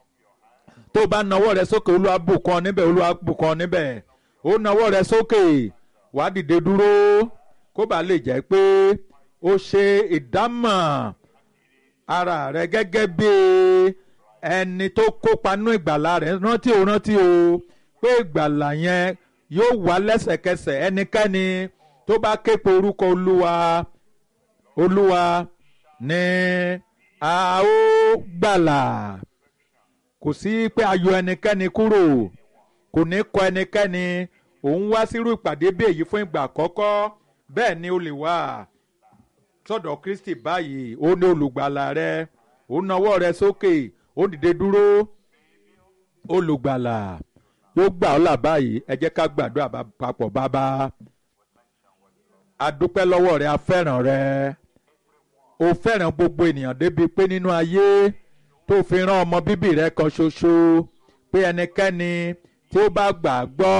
tó bá nawọ́ rẹ sókè olúwa bùkún ọ níbẹ̀ olúwa bùkún ọ níbẹ̀ ó nawọ́ rẹ sókè wàá dìde dúró kó bàa lè jẹ́ pé ó ṣe ìdámọ̀ ara rẹ gẹ́gẹ́ bí ẹni tó kópa nínú ìgbàlà rẹ rántí o rántí o pé ìgbàlà yẹn yóò wá lẹ́sẹ̀kẹsẹ̀ ẹnikẹ́ni tó bá ké pe orúkọ olúwa olúwa ní a ó gbàlà kò sí pé a yọ ẹnikẹ́ni kúrò kò ní kọ ẹnikẹ́ni òun wá sírú ìpàdé bí èyí fún ìgbà àkọ́kọ́ bẹ́ẹ̀ ni o lè wá sọ́dọ̀ kristi báyìí ó ní olùgbàlà rẹ ó nawọ́ rẹ sókè ó dìde dúró olùgbàlà yóò gbà ọ́ là báyìí ẹ jẹ́ ká gbàdúrà papọ̀ bàbá a dúpẹ́ lọ́wọ́ rẹ a fẹ́ràn rẹ o fẹ́ràn gbogbo ènìyàn débi pé nínú ayé tó fi rán ọmọ bíbí rẹ kan ṣoṣo pé ẹnikẹ́ni tí ó bá gbà gbọ́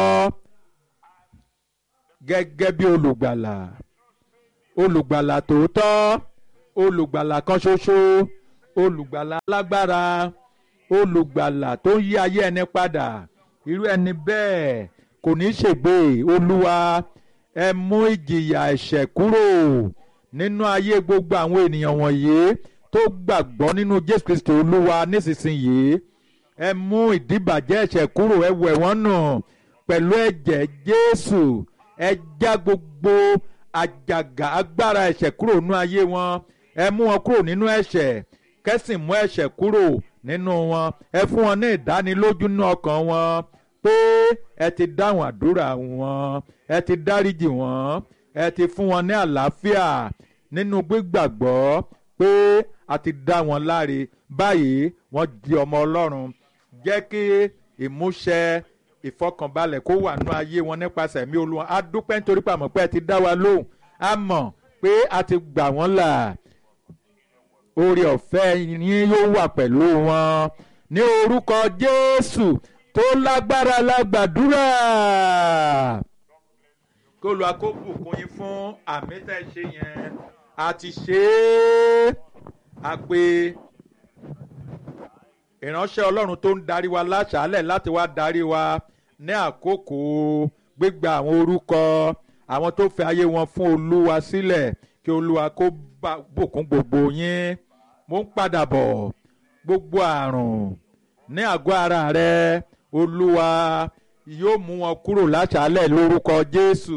gẹ́gẹ́ bí olùgbàlà olùgbàlà tòótọ́ olùgbàlà kan ṣoṣo olùgbàlà alágbára olùgbàlà tó ń yí ayé ẹni padà irú ẹni bẹ́ẹ̀ kò ní ṣègbè olúwa ẹ mú ìjìyà ẹ̀ṣẹ̀ kúrò nínú ayé gbogbo àwọn ènìyàn wọ̀nyí tó gbàgbọ́ nínú jésù kristi olúwa nísinsìnyí ẹ mú ìdíbàjẹ́ ẹ̀ṣẹ̀ kúrò ẹ wẹ̀ wọ́n nù pẹ̀lú ẹ̀jẹ̀ jésù ẹ já gbogbo àjàgà agbára ẹ̀ṣẹ̀ kúrò nínú ayé wọn ẹ mú wọn kúrò nínú ẹ̀ṣẹ̀ kẹ́sìn mú ẹ̀ṣẹ̀ kúrò nínú wọn ẹ fún wọn ní ìdánilójú nínú ọkàn wọn pé ẹ ti dáhùn àdúrà wọn ẹ ti dáríjì wọn ẹ ti fún wọn ní àlàáfíà nínú gbígbàgbọ́ pé a ti dá wọn láre báyìí wọ́n di ọmọ ọlọ́run jẹ́ kí ìmúṣẹ ìfọkànbalẹ̀ kó wà nínú ayé wọn nípasẹ̀ mi olúwa a dúpẹ́ nítorí pàmò pé ẹ ti dá wa lóhùn a mọ̀ pé a ti gbà wọ́n là oore ọ̀fẹ́ yín yóò wà pẹ̀lú wọn ní orúkọ jésù tó lágbára lágbàdúrà kí olúwa kó bùkún yín fún àmì tẹ́ ẹ ṣe yẹn a ti ṣe é a pé ìránṣẹ́ ọlọ́run tó ń darí wa láṣàálẹ̀ láti wá darí wa ní àkókò gbígba àwọn orúkọ àwọn tó fi ayé wọn fún olúwa sílẹ̀ kí olúwa kó bùkún gbogbo yín mo ń padà bọ̀ gbogbo àrùn ní àgọ́ ara rẹ olúwa yóò mú wọn kúrò láṣàálẹ̀ lórúkọ jésù.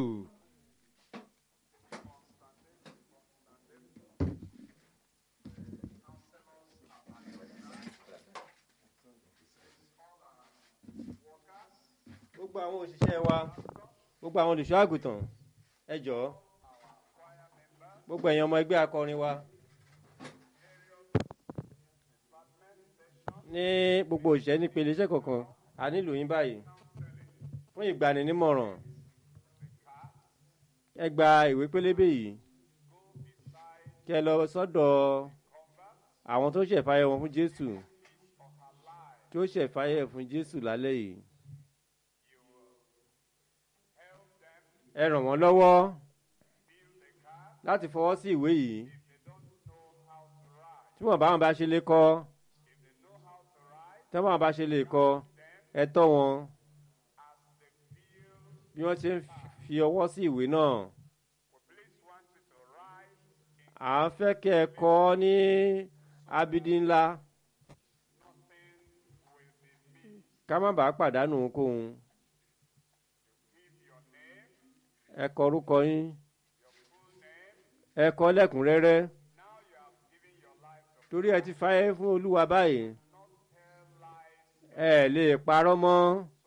gbogbo àwọn òṣìṣẹ́ wa gbogbo àwọn olùṣọ́ àgùntàn ẹ jọ̀ọ́ gbogbo ẹ̀yin ọmọ ẹgbẹ́ akọrin wa ní gbogbo òṣìṣẹ́ nípele iṣẹ́ kọ̀ọ̀kan a nílò yín báyìí fún ìgbaninímọ̀ràn ẹ gba ìwé pélébé yìí kí ẹ lọ sọ́dọ̀ àwọn tó ṣẹ̀fáyẹ̀ wọn fún Jésù tó ṣẹ̀fáyẹ̀ fún Jésù lálẹ́ yìí. ẹ ràn wọ́n lọ́wọ́ láti fọwọ́ sí ìwé yìí tí wọ́n bá wọn bá ṣe lè kọ tí wọ́n bá ṣe lè kọ ẹ tọ́ wọn bí wọ́n ṣe ń fi ọwọ́ sí ìwé náà à ń fẹ́ kí ẹ kọ ní abidi ńlá ká má bàa pàdánù ohunkóhun ẹ kọ orúkọ yín ẹ kọ lẹ́kùnrẹ́rẹ́ torí ẹ ti fáyé fún olúwa báyìí ẹ lè parọ́ mọ́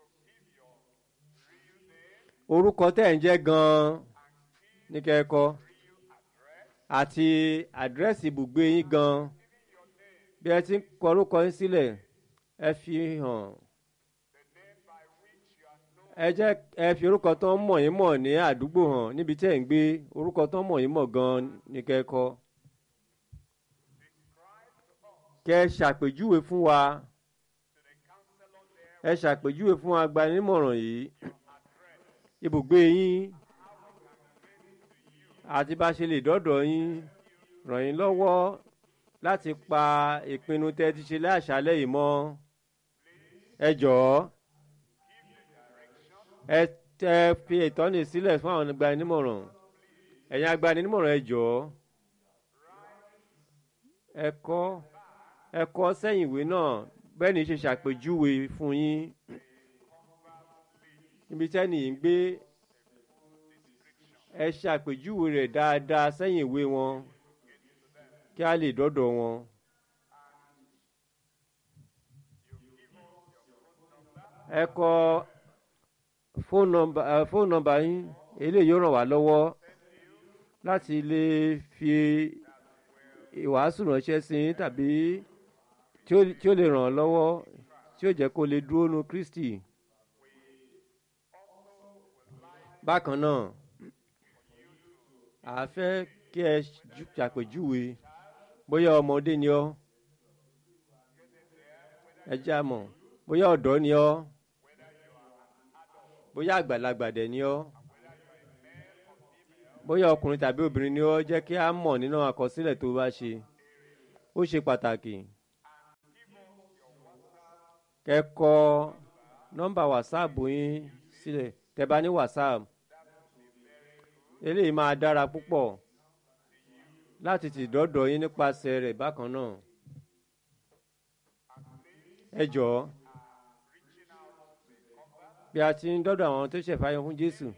orúkọ tẹ́ ń jẹ́ gan-an ní kẹ́kọ́ àti àdírẹ́sì ibùgbé yín gan-an bí ẹ ti ń kọ orúkọ yín sílẹ̀ ẹ fi hàn ẹ jẹ́ ẹ fi orúkọ tó ń mọ̀ yín mọ̀ ní àdúgbò hàn níbi tí ẹ̀ ń gbé orúkọ tó ń mọ̀ yín mọ̀ gan-an ní kẹ́kọ́. kẹ́ ẹ ṣàpèjúwe fún wa ẹ ṣàpèjúwe fún agbanímọ̀ràn yìí ibùgbé yín àti bá ṣe lè dọ́dọ̀ yín ràn yín lọ́wọ́ láti pa ìpinnu tẹ́ ti ṣe láṣálẹ́ yìí mọ́ ẹ jọ̀ọ́ ẹ tẹ fi ìtọ́ni sílẹ̀ fún àwọn agbaninímọ̀ràn ẹ̀yin agbaninímọ̀ràn ẹ jọ̀ọ́ ẹ kọ ẹ kọ sẹ́yìn ìwé náà bẹ́ẹ̀ ni ṣe ṣàpèjúwe fún yín níbi tẹ́nì ń gbé ẹ ṣàpèjúwe rẹ̀ dáadáa sẹ́yìn ìwé wọn kí a lè dọ́dọ̀ wọn. ẹ kọ fóònù nọ́mbà fóònù nọ́mbà yín eléyìí yóò ràn wá lọ́wọ́ láti lè fi ìwàásù ránṣẹ́ sí yín tàbí tí ó lè ràn ọ́ lọ́wọ́ tí ó jẹ́ kó lè dúró nu Kristi. bákan náà a fẹ́ kí ẹ ṣàpèjúwe bóyá ọmọdé ni ọ́ ẹ já mọ̀ bóyá ọ̀dọ́ ni ọ́ bóyá àgbàlagbà dẹ̀ ni ọ́ bóyá ọkùnrin tàbí obìnrin ni ó jẹ́ kí a mọ̀ nínú àkọsílẹ̀ tó bá ṣe ó ṣe pàtàkì kẹ́kọ nọ́mbà wàsáàpù yín sílẹ̀ tẹ́ bá ní wàsáàpù eléyìí máa dára púpọ̀ láti ti dọ́dọ̀ yín nípasẹ̀ rẹ̀ bákan náà ẹ jọ̀ọ́ bí a ti ń dọ́dọ̀ àwọn tó ṣẹ̀fáyọ fún Jésù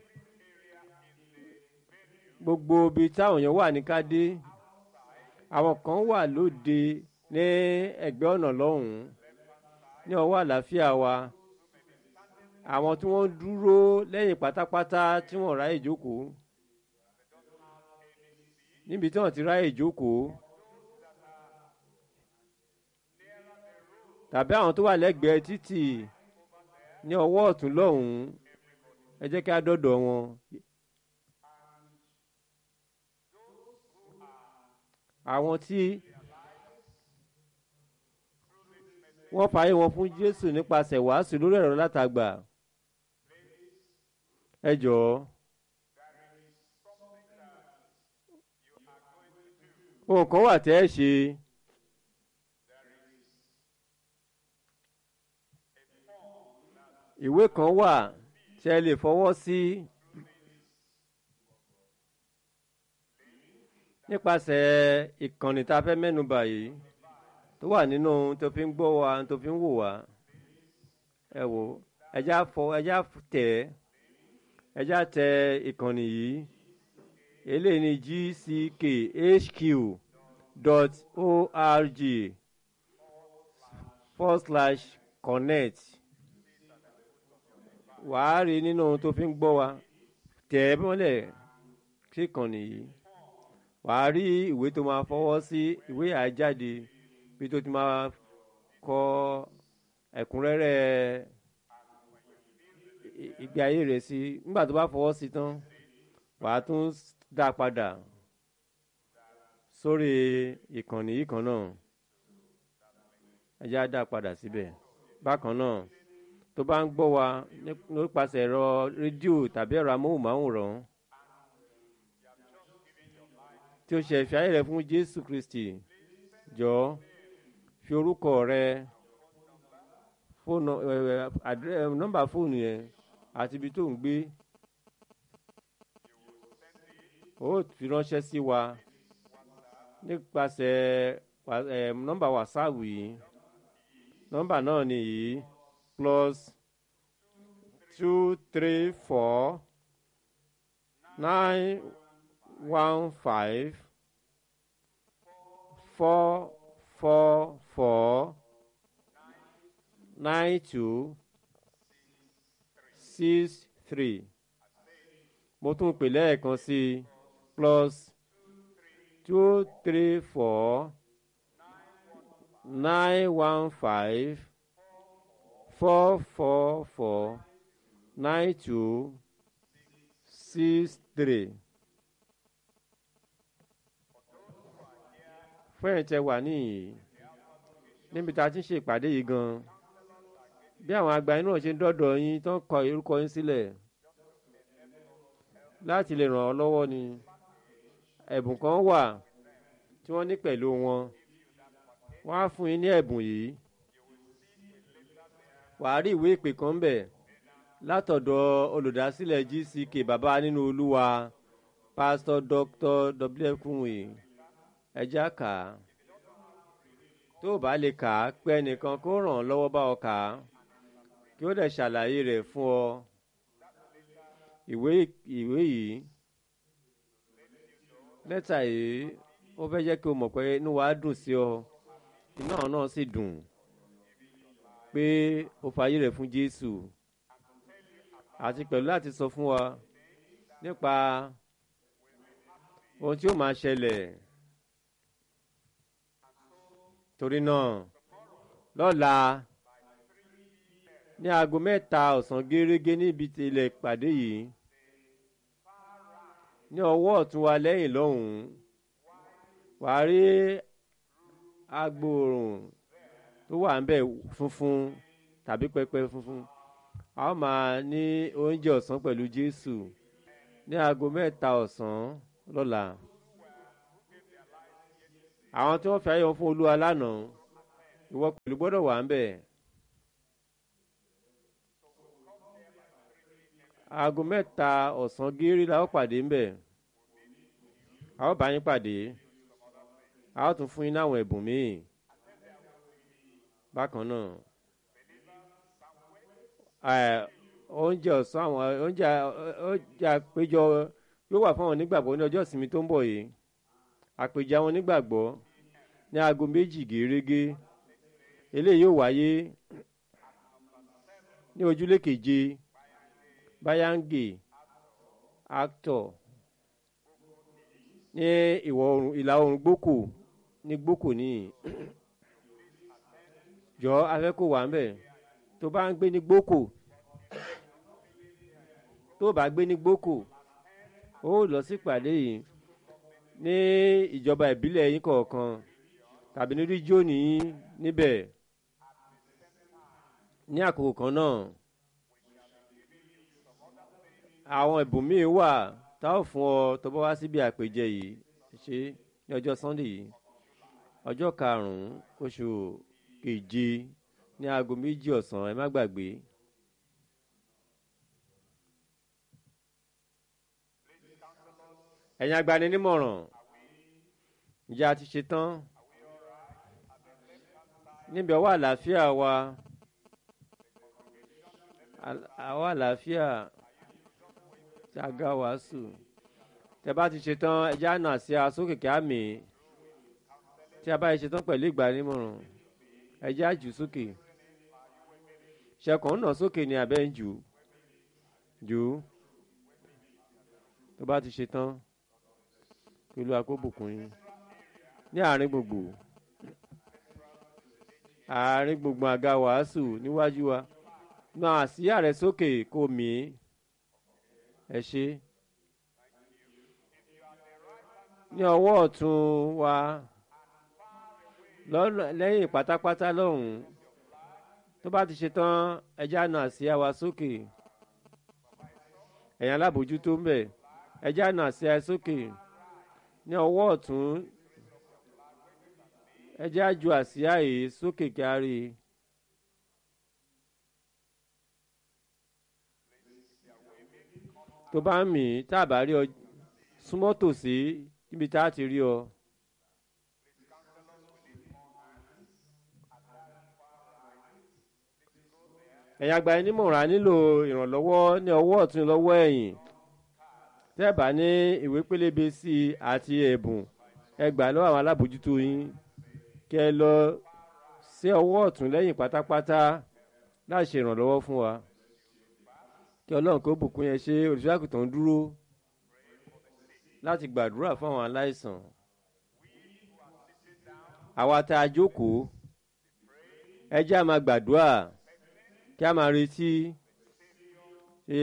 gbogbo ibi táwọn èèyàn wà ní kádé àwọn kan wà lóde ní ẹ̀gbẹ́ ọ̀nà lọ́hùn-ún ní ọwọ́ àlàáfíà wa àwọn tí wọ́n dúró lẹ́yìn pátápátá tí wọ́n ráyè jókòó níbi tí wọ́n ti ráyè jókòó tàbí àwọn tó wà lẹ́gbẹ̀ẹ́ títì ní ọwọ́ ọ̀tún lọ́hùn-ún ẹ jẹ́ kí a dọ́dọ̀ wọn. àwọn tí wọ́n fààyè wọn fún Jésù nípasẹ̀ wàásù lórí ẹ̀rọ látagbà ẹ jọ̀ọ́ ohun kan wà tẹ́ ẹ ṣe ìwé kan wà tẹ́ ẹ lè fọwọ́ sí nípasẹ̀ ìkànnì tá a fẹ́ mẹ́nubà yìí tó wà nínú ohun tó fi ń gbọ́ wa tó fi ń wò wá ẹ wò ẹjá fọ ẹjá tẹ̀ ẹjá tẹ ìkànnì yìí eléyìí ni gckhq dot org forward slash connect wàá rí nínú ohun tó fi ń gbọ́ wa tẹ̀ ẹ́ mọ́lẹ̀ sí ìkànnì yìí wàá rí ìwé tó máa fọwọ́ sí ìwé àjáde bí tó ti máa kọ ẹ̀kúnrẹ́rẹ́ ìgbé ayé rẹ̀ sí nígbà tó bá fọwọ́ sí tán wàá tún dá a padà sórí ìkànnì yìí kan náà ẹjẹ́ á dá a padà síbẹ̀ bákan náà tó bá ń gbọ́ wa nípasẹ̀ ẹ̀rọ rédíò tàbí ẹ̀rọ amóhùnmáwòrán tí o ṣe fi ayé rẹ fún Jésù Kristi jọ fi orúkọ rẹ fóònù ẹ nọ́mbà fóònù yẹn àti ibi tó ń gbé ó fi ránṣẹ́ sí wa nípasẹ̀ ẹ nọ́mbà wàsáàwù yìí nọ́mbà náà nìyí plus two three four nine one five four four four nine two six three mo tún pè lẹ́ẹ̀kan sí plus two three four nine one five four four four nine two six three. fún ẹ̀ tẹ́ wà níyì níbi tá a ti ń ṣe ìpàdé yìí gan bí àwọn àgbà yín náà ṣe ń dọ́dọ̀ yín tó ń kọ orúkọ yín sílẹ̀ láti lè ràn ọ́ lọ́wọ́ ni ẹ̀bùn kan wà tí wọ́n ní pẹ̀lú wọn wọ́n á fún yín ní ẹ̀bùn yìí wàá rí ìwé ìpè kan bẹ̀ látọ̀dọ̀ olùdásílẹ̀ GCK bàbá nínú olúwa pásítọ̀ dr w kúnwé ẹjá kà á tó o bá lè kà á pé ẹnìkan kó ràn ọ́ lọ́wọ́ bá ọ kà á kí ó dẹ̀ ṣàlàyé rẹ̀ fún ọ ìwé ìwé yìí lẹ́tà yìí ó fẹ́ jẹ́ kí o mọ̀ pé inú wa dùn sí ọ iná náà sì dùn pé o fàyè rẹ̀ fún Jésù àti pẹ̀lú láti sọ fún wa nípa ohun tí ó máa ṣẹlẹ̀ torí náà lọ́la ní aago mẹ́ta ọ̀sán gẹ́rẹ́gẹ́ níbi tí ilẹ̀ ìpàdé yìí ní ọwọ́ ọ̀tún wa lẹ́yìn lọ́hùn-ún wàá rí agbòòrùn tó wà ń bẹ̀ funfun tàbí pẹpẹ funfun a ó máa ní oúnjẹ ọ̀sán pẹ̀lú Jésù ní aago mẹ́ta ọ̀sán lọ́la àwọn tí wọ́n fi ayọ̀ fún olúwa lánàá ìwọ pẹ̀lú gbọ́dọ̀ wà ń bẹ̀. aago mẹ́ta ọ̀sán gírí la ó pàdé ń bẹ̀ a ó bá yín pàdé a ó tún fún yín láwọn ẹ̀bùn míì bákan náà oúnjẹ ọ̀sán àwọn oúnjẹ oúnjẹ àpéjọ yóò wà fún àwọn onígbàgbọ́ ní ọjọ́ ìsinmi tó ń bọ̀ yìí àpèjẹ àwọn onígbàgbọ́ ní aago méjì gèrègé eléyìí yóò wáyé ní ojúlé keje bayange actor ní ìwọ̀ oòrùn ìlà oòrùn gbókò ní gbókò níyì jọ afẹ́ kó wà ń bẹ̀ tó bá ń gbé ní gbókò tó bá gbé ní gbókò ó lọ sí ìpàdé yìí ní ìjọba ìbílẹ̀ yín kọ̀ọ̀kan tàbí ní ríjóònì yín níbẹ̀ ní àkókò kan náà àwọn ẹ̀bùn míì wà tá ò fún ọ tó bá wá síbi àpèjẹ yìí ṣe ní ọjọ́ sunday yìí ọjọ́ karùn-ún oṣù keje ní aago méjì ọ̀sán ẹ má gbàgbé. ẹ̀yin agbaninímọ̀ràn ǹjẹ́ a ti ṣe tán níbi ọwọ́ àlàáfíà wa àwọ̀ àlàáfíà tí a ga wàásù tẹ bá ti ṣe tán ẹjẹ́ àná sí asókè kí á mì í tí a bá ṣe tán pẹ̀lú ìgbanímọ̀ràn ẹjẹ́ àjù sókè ṣẹkàn náà sókè ní abẹ́ ń jù jù tó bá ti ṣe tán pẹ̀lú akóbùkún yín ní àárín gbogbo àárín gbogbo àga wàásù níwájú wa náà àsíyà rẹ sókè kò mí ẹ ṣe ní ọwọ́ ọ̀tún wa lẹ́yìn pátápátá lọ́hùn-ún tó bá ti ṣe tán ẹja náà àsíyà wa sókè ẹ̀yìn alábòójútó ń bẹ̀ ẹja náà àsíyà sókè ní ọwọ́ ọ̀tún ẹ jẹ́ àjò àsíá yìí sókè kárí. tó bá ń mì tá a bá rí ọ súnmọ́ tòsí níbi tá a ti rí ọ. ẹ̀yin àgbà ẹni mọ̀ràn nílò ìrànlọ́wọ́ ní ọwọ́ ọ̀tún lọ́wọ́ ẹ̀yìn tẹ́ bá ní ìwé pélébé sí i àti ẹ̀bùn ẹ gbà lọ́wọ́ àwọn alábòjútó yín kẹ́ ẹ lọ sí ọwọ́ ọ̀tún lẹ́yìn pátápátá láti ṣe ìrànlọ́wọ́ fún wa kí ọlọ́run kó bùkún yẹn ṣe olùṣọ́àgùtàn dúró láti gbàdúrà fún àwọn aláìsàn àwa tá a jókòó ẹ jẹ́ a máa gbàdúrà kí a máa retí ṣe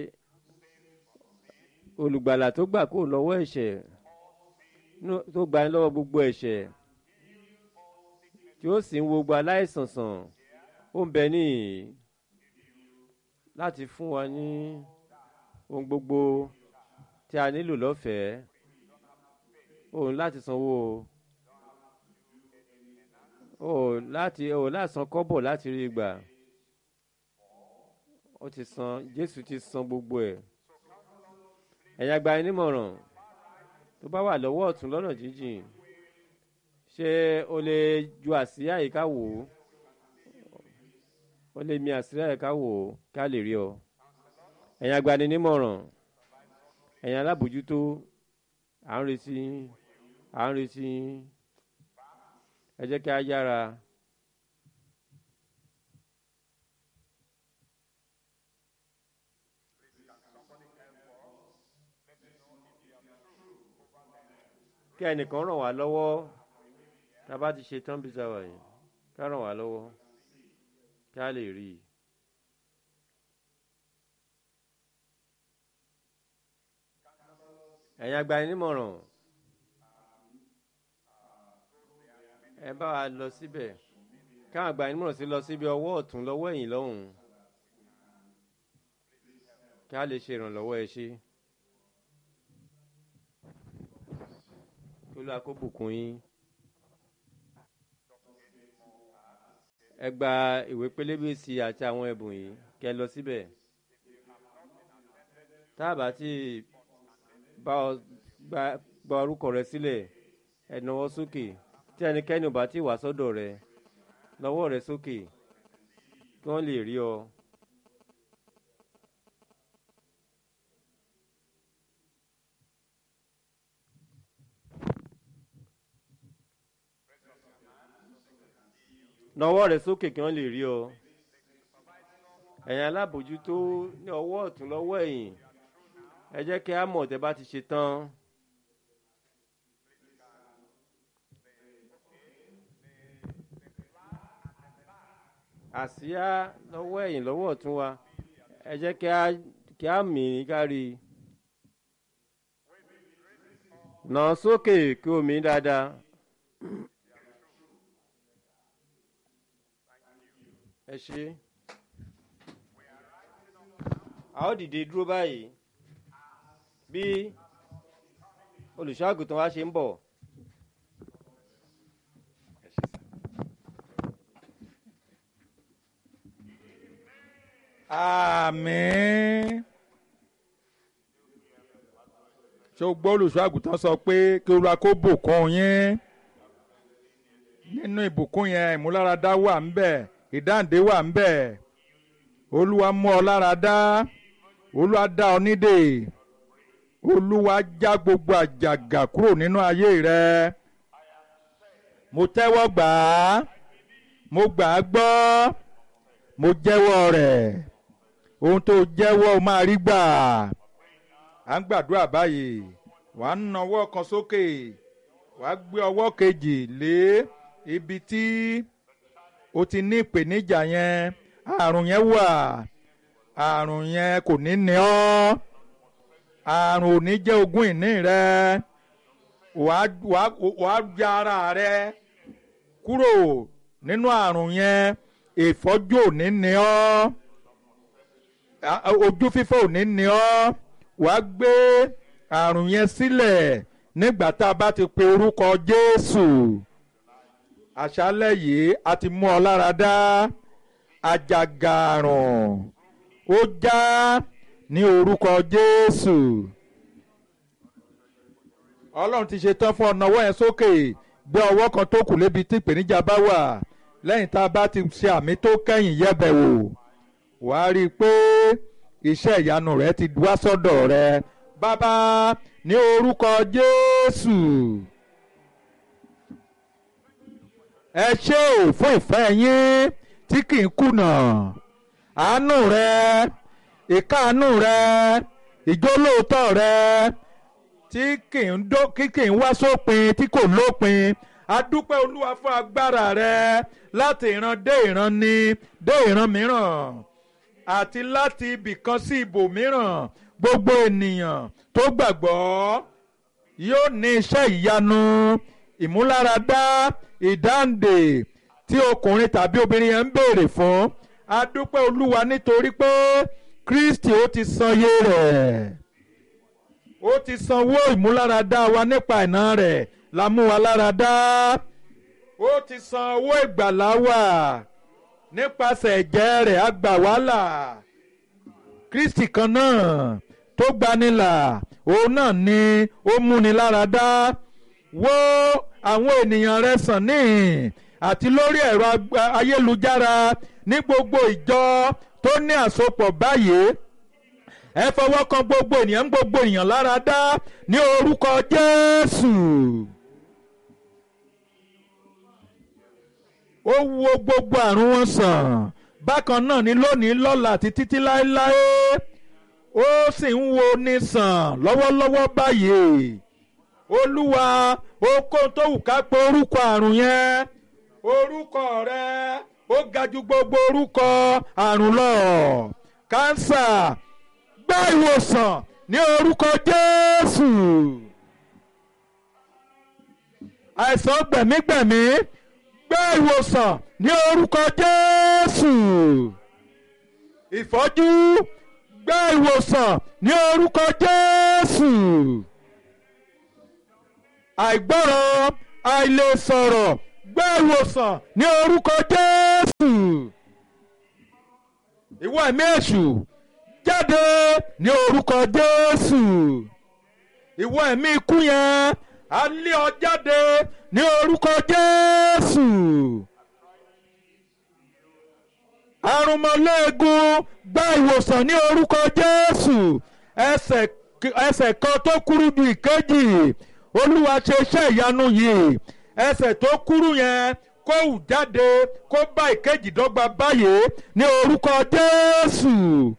olùgbàlà tó gbà kó lọ́wọ́ ẹ̀ṣẹ̀ tó gbà ní lọ́wọ́ gbogbo ẹ̀ṣẹ̀ tí ó sì ń wo gbogbo aláìsàn sàn ó ń bẹ níyì láti fún wa ní ohun gbogbo tí a nílò lọ́fẹ̀ẹ́ òun láti sanwó o láti o láti san kọ́bọ̀ láti rí gbà ó ti san Jésù ti san gbogbo ẹ̀ ẹ̀yin àgbà yín nímọ̀ràn tó bá wà lọ́wọ́ ọ̀tún lọ́nà jíjìn ṣé o lè ju àsíá yìí ká wò ó o lè mi àsíá yìí ká wò ó ká lè rí ọ ẹ̀yin àgbà ni nímọ̀ràn ẹ̀yin alábòjútó à ń retí à ń retí ẹ jẹ́ kí a yára. kí ẹnìkan ràn wá lọ́wọ́ tá a bá ti ṣe tán bí sáwà yìí ká ràn wá lọ́wọ́ kí a lè rí i. ẹ̀yin àgbà yín nímọ̀ràn ẹ bá wa lọ síbẹ̀ káwọn àgbà yín nímọ̀ràn sí lọ síbi ọwọ́ ọ̀tún lọ́wọ́ ẹ̀yìn lọ́hùn-ún kí a lè ṣe ìrànlọ́wọ́ ẹ ṣe. olúwa kó bùkún yín. ẹ gba ìwé pélébé sí i àti àwọn ẹ̀bùn yìí kẹ́ ẹ lọ síbẹ̀. tá a bá ti bá ọ gba gba orúkọ rẹ sílẹ̀ ẹ nawọ́ sókè tí ẹnikẹ́ni ò bá ti wá sọ́dọ̀ rẹ nawọ́ rẹ sókè kí wọ́n lè rí ọ. nawọ́ rẹ sókè kí wọ́n lè rí ọ. ẹ̀yin alábòjútó ní ọwọ́ ọ̀tún lọ́wọ́ ẹ̀yìn ẹ jẹ́ kí á mọ̀ tẹ́ bá ti ṣe tán. àsíá lọ́wọ́ ẹ̀yìn lọ́wọ́ ọ̀tún wa ẹ jẹ́ kí á kí á mì í kárí. nà án sókè kí o mì í dáadáa. ẹ ṣe. a ó dìde dúró báyìí bí olùṣọ́àgùtàn wa ṣe ń bọ̀. àmín. ṣé o gbọ́ olùṣọ́ àgùntàn sọ pé kí olúwa kó bùkún yín nínú ìbùkún yẹn ìmúláradá wà ń bẹ̀ ìdáǹdè wà ń bẹ̀ olúwa mú ọ lára dá olúwa dá ọ nídè olúwa já gbogbo àjàgà kúrò nínú ayé rẹ mo tẹ́wọ́ gbà á mo gbà á gbọ́ mo jẹ́wọ́ rẹ̀ ohun tó jẹ́wọ́ o máa rí gbà à ń gbàdúrà báyìí wà á nawọ́ kan sókè wà á gbé ọwọ́ kejì lé ibi tí o ti ní ìpèníjà yẹn àrùn yẹn wà àrùn yẹn kò ní ní ọ́ àrùn ò ní jẹ́ ogún ìní rẹ wà á ya ara rẹ kúrò nínú àrùn yẹn ìfọ́jú ò ní ní ọ́ ojú fífọ́ ò ní ní ọ́ wàá gbé àrùn yẹn sílẹ̀ nígbà tá a bá ti pe orúkọ Jésù àṣálẹ̀ yìí a ti mú ọ lára dá àjàgà àrùn ó já ní orúkọ Jésù Ọlọ́run ti ṣe tán fún ọ nawọ́ yẹn sókè gbé ọwọ́ kan tó kù lébi tí ìpèníjà bá wà lẹ́yìn tá a bá ti ṣe àmì tó kẹ́yìn yẹ̀bẹ̀ wò wàá rí i pé iṣẹ́ ìyanu rẹ ti wá sọ́dọ̀ rẹ bàbá ní orúkọ Jésù ẹ ṣé ò fún ìfẹ́ yín tí kì í kùnà àánú rẹ ìkáàánú rẹ ìjólóòtọ́ rẹ tí kì í dó kí kì í wá sópin tí kò lópin adúpẹ́ olúwa fún agbára rẹ láti ìran dé ìran ni dé ìran mìíràn àti láti ibìkan sí ibòmíràn gbogbo ènìyàn tó gbàgbọ́ yóò ní iṣẹ́ ìyanu ìmúláradá ìdáǹdè tí ọkùnrin tàbí obìnrin yẹn ń béèrè fún adúpẹ́ olúwa nítorí pé Kristi ó ti san iye rẹ̀ ó ti sanwó ìmúláradá wa nípa ìná rẹ̀ la mú wa láradá ó ti san owó ìgbàlá wa nípasẹ̀ ẹ̀jẹ̀ rẹ̀ á gbà wá là Kristi kan náà tó gbanilà òun náà ni ó múni láradá wò àwọn ènìyàn rẹ̀ sàn níhìn àti lórí ẹ̀rọ ayélujára ní gbogbo ìjọ tó ní àsopọ̀ báyìí ẹ fọwọ́ kan gbogbo ènìyàn gbogbo ènìyàn lára dá ní orúkọ Jésù. ó wo gbogbo àrùn wọn sàn bákan náà ni lónìí lọ́la àti títí láéláé ó sì ń wo ní sàn lọ́wọ́lọ́wọ́ báyìí olúwa okòó tó wù ká pé orúkọ àrùn yẹn orúkọ rẹ ó ga ju gbogbo orúkọ àrùn lọ kánsà gba ìwòsàn ní orúkọ Jésù àìsàn gbẹ̀mígbẹ̀mí gba ìwòsàn ní orúkọ Jésù ìfọ́jú gba ìwòsàn ní orúkọ Jésù àìgbọ́rọ̀ àìlèsọ̀rọ̀ gbẹ́ ìwòsàn ní orúkọ jésù ìwọ ẹ̀mí èṣù jáde ní orúkọ jésù ìwọ ẹ̀mí ikú yẹn a lé ọ jáde ní orúkọ jésù àrùnmọ̀lẹ́gùn gba ìwòsàn ní orúkọ jésù ẹsẹ̀ ẹsẹ̀ kan tó kúrú ju ìkejì olúwa ṣe iṣẹ́ ìyanu yìí ẹsẹ̀ tó kúrú yẹn kó hù jáde kó bá ìkejì dọ́gba báyìí ní orúkọ jésù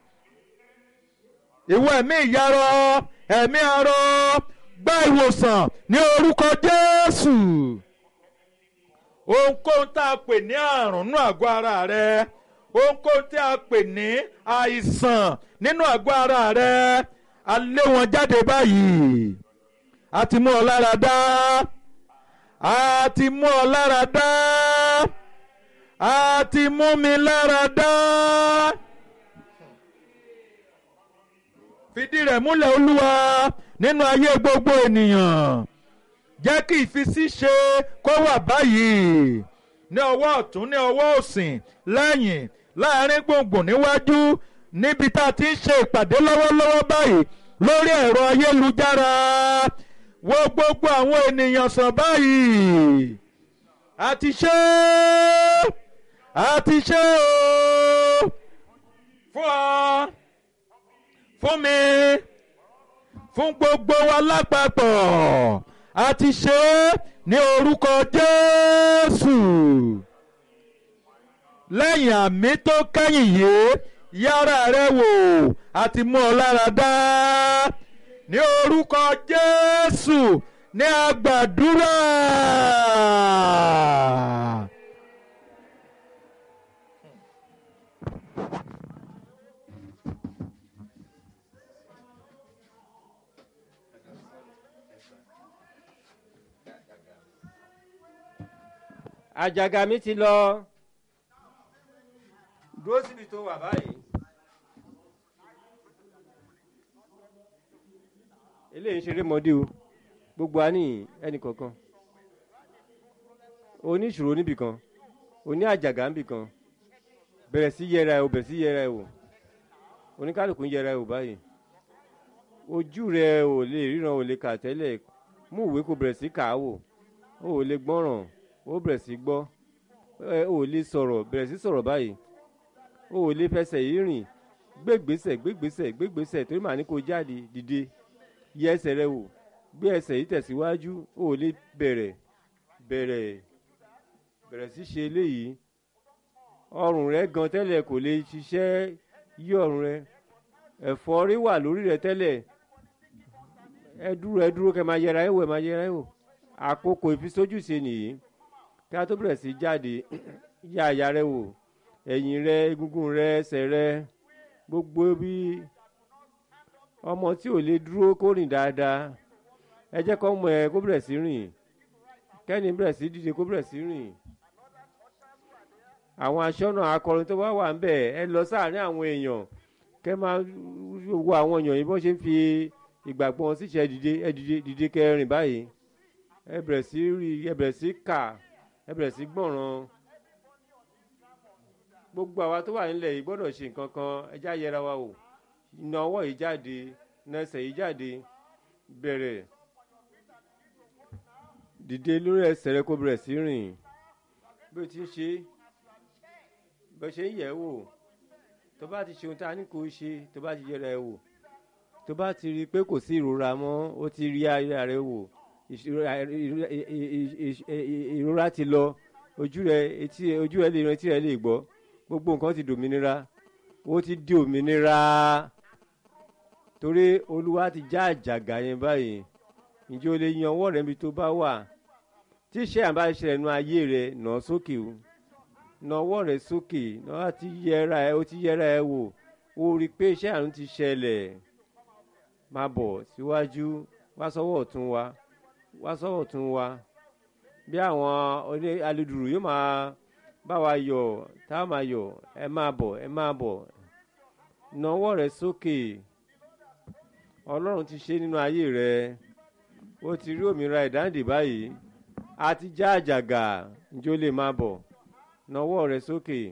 ìwọ ẹ̀mí ìyarọ ẹ̀mí arọ gba ìwòsàn ní orúkọ jésù ohunkóhun tá a pè ní àrùn nínú àgọ́ ara rẹ ohunkóhun tí a pè ní àìsàn nínú àgọ́ ara rẹ a lé wọn jáde báyìí a ti mú ọ lára dá a ti mú ọ lára dá a ti mú mi lára dá. fìdí rẹ̀ múlẹ̀ olúwa nínú ayé gbogbo ènìyàn jẹ́ kí ìfisíṣe kó wà báyìí ní ọwọ́ ọ̀tún ní ọwọ́ òsìn lẹ́yìn láàrin gbùngbùn níwájú níbi tá a ti ń ṣe ìpàdé lọ́wọ́lọ́wọ́ báyìí lórí ẹ̀rọ ayélujára wo gbogbo àwọn ènìyàn sàn báyìí a ti ṣe é a ti ṣe é o fún ọ fún mi fún gbogbo wa lápapọ̀ a ti ṣe é ní orúkọ Jésù lẹ́yìn àmì tó kẹ́yìn yìí yára rẹ wò a ti mú ọ lára dá ní orúkọ Jésù ní agbàdúrà. àjàgà mi ti lọ dúró síbi tó wà báyìí eléyìí ń ṣeré mọ́dé o gbogbo a ní ẹnì kọ̀ọ̀kan oníṣòro níbì kan oní àjàgà níbì kan bẹ̀rẹ̀ sí yẹra ẹ̀ o bẹ̀rẹ̀ sí yẹra ẹ̀ o oníkálukú ń yẹra ẹ̀ o báyìí ojú rẹ ò lè ríran ò lè kà tẹ́lẹ̀ mú ìwé kó bẹ̀rẹ̀ sí kà á wò ó ò lè gbọ́ràn ó bẹ̀rẹ̀ sí gbọ́ ẹ ò lè sọ̀rọ̀ bẹ̀rẹ̀ sí sọ̀rọ̀ báyìí ó ò lè fẹsẹ̀ yìí rìn gbégbèsè gbégbèsè gbégbèsè torí màá ní kó jáde dìde yẹ ẹsẹ̀ rẹ wò gbé ẹsẹ̀ yìí tẹ̀síwájú ó ò lè bẹ̀rẹ̀ bẹ̀rẹ̀ bẹ̀rẹ̀ sí ṣe eléyìí ọrùn rẹ gan tẹ́lẹ̀ kò lè ṣiṣẹ́ yí ọrùn rẹ ẹ̀fọ́rí wà lórí rẹ tẹ́lẹ̀ ẹ dúró ẹ dúró kẹ máa yẹra ẹ wò ẹ máa yẹra ẹ wò àkókò ìfisójúṣe nìyí kí a tó bẹ̀rẹ̀ sí jáde yá àyà rẹ wò ẹ̀yìn rẹ egungun rẹ ẹsẹ̀ rẹ gbogbo bí ọmọ tí ò lè dúró kó rìn dáadáa ẹ jẹ́ kó mọ ẹ kó bẹ̀rẹ̀ sí rìn kẹ́ni bẹ̀rẹ̀ sí dìde kó bẹ̀rẹ̀ sí rìn àwọn aṣọ́nà akọrin tó bá wà ń bẹ̀ ẹ lọ sáàárín àwọn èèyàn kẹ́ máa wo àwọn èèyàn yìí bọ́n ṣe ń fi ìgbàgbọ́ wọn síṣẹ́ dìde ẹ dìde dìde kẹ́ rìn báyìí ẹ bẹ̀rẹ̀ sí rí ẹ bẹ̀rẹ̀ sí kà ẹ bẹ̀rẹ̀ sí gbọ̀ràn gbogbo àwa tó wà nílẹ̀ yìí gbọ́dọ̀ ṣe nǹkan kan ẹjá yẹra wa o iná ọwọ́ yìí jáde iná ẹsẹ̀ yìí jáde bẹ̀rẹ̀ dìde lórí ẹsẹ̀ rẹ kó bẹ̀rẹ̀ sí rìn bí o ti ń ṣe bó ṣe ń yẹ̀ wò tó bá ti ṣe ohun tá a ní kó o ṣe tó bá ti yẹra ẹ wò tó bá ti rí i pé kò sí ìrora mọ́ ó ti rí ara rẹ wò ìrora ti lọ ojú rẹ etí ojú rẹ lè ran etí rẹ lè gbọ́ gbogbo nǹkan ti dòmìnira ó ti di òmìnira torí olúwa ti já àjàgà yẹn báyìí ǹjẹ́ o lè yan ọwọ́ rẹ níbi tó bá wà tí iṣẹ́ àbá ṣẹlẹ̀ nu ayé rẹ nà án sókè o nà ọwọ́ rẹ sókè nà á ti yẹra ẹ ó ti yẹra ẹ wò ó rí i pé iṣẹ́ àrùn ti ṣẹlẹ̀ máa bọ̀ síwájú wá sọ́wọ́ ọ̀tún wa wá sọ́wọ́ ọ̀tún wa bí àwọn oní aludùrù yóò máa bá wa yọ̀ tá a máa yọ̀ ẹ máa bọ̀ ẹ máa bọ̀ nà ọwọ́ rẹ sókè ọlọ́run ti ṣe nínú ayé rẹ ó ti rí òmìnira ìdáǹdè báyìí a ti já àjàgà njó lè máa bọ̀ nawọ́ rẹ sókè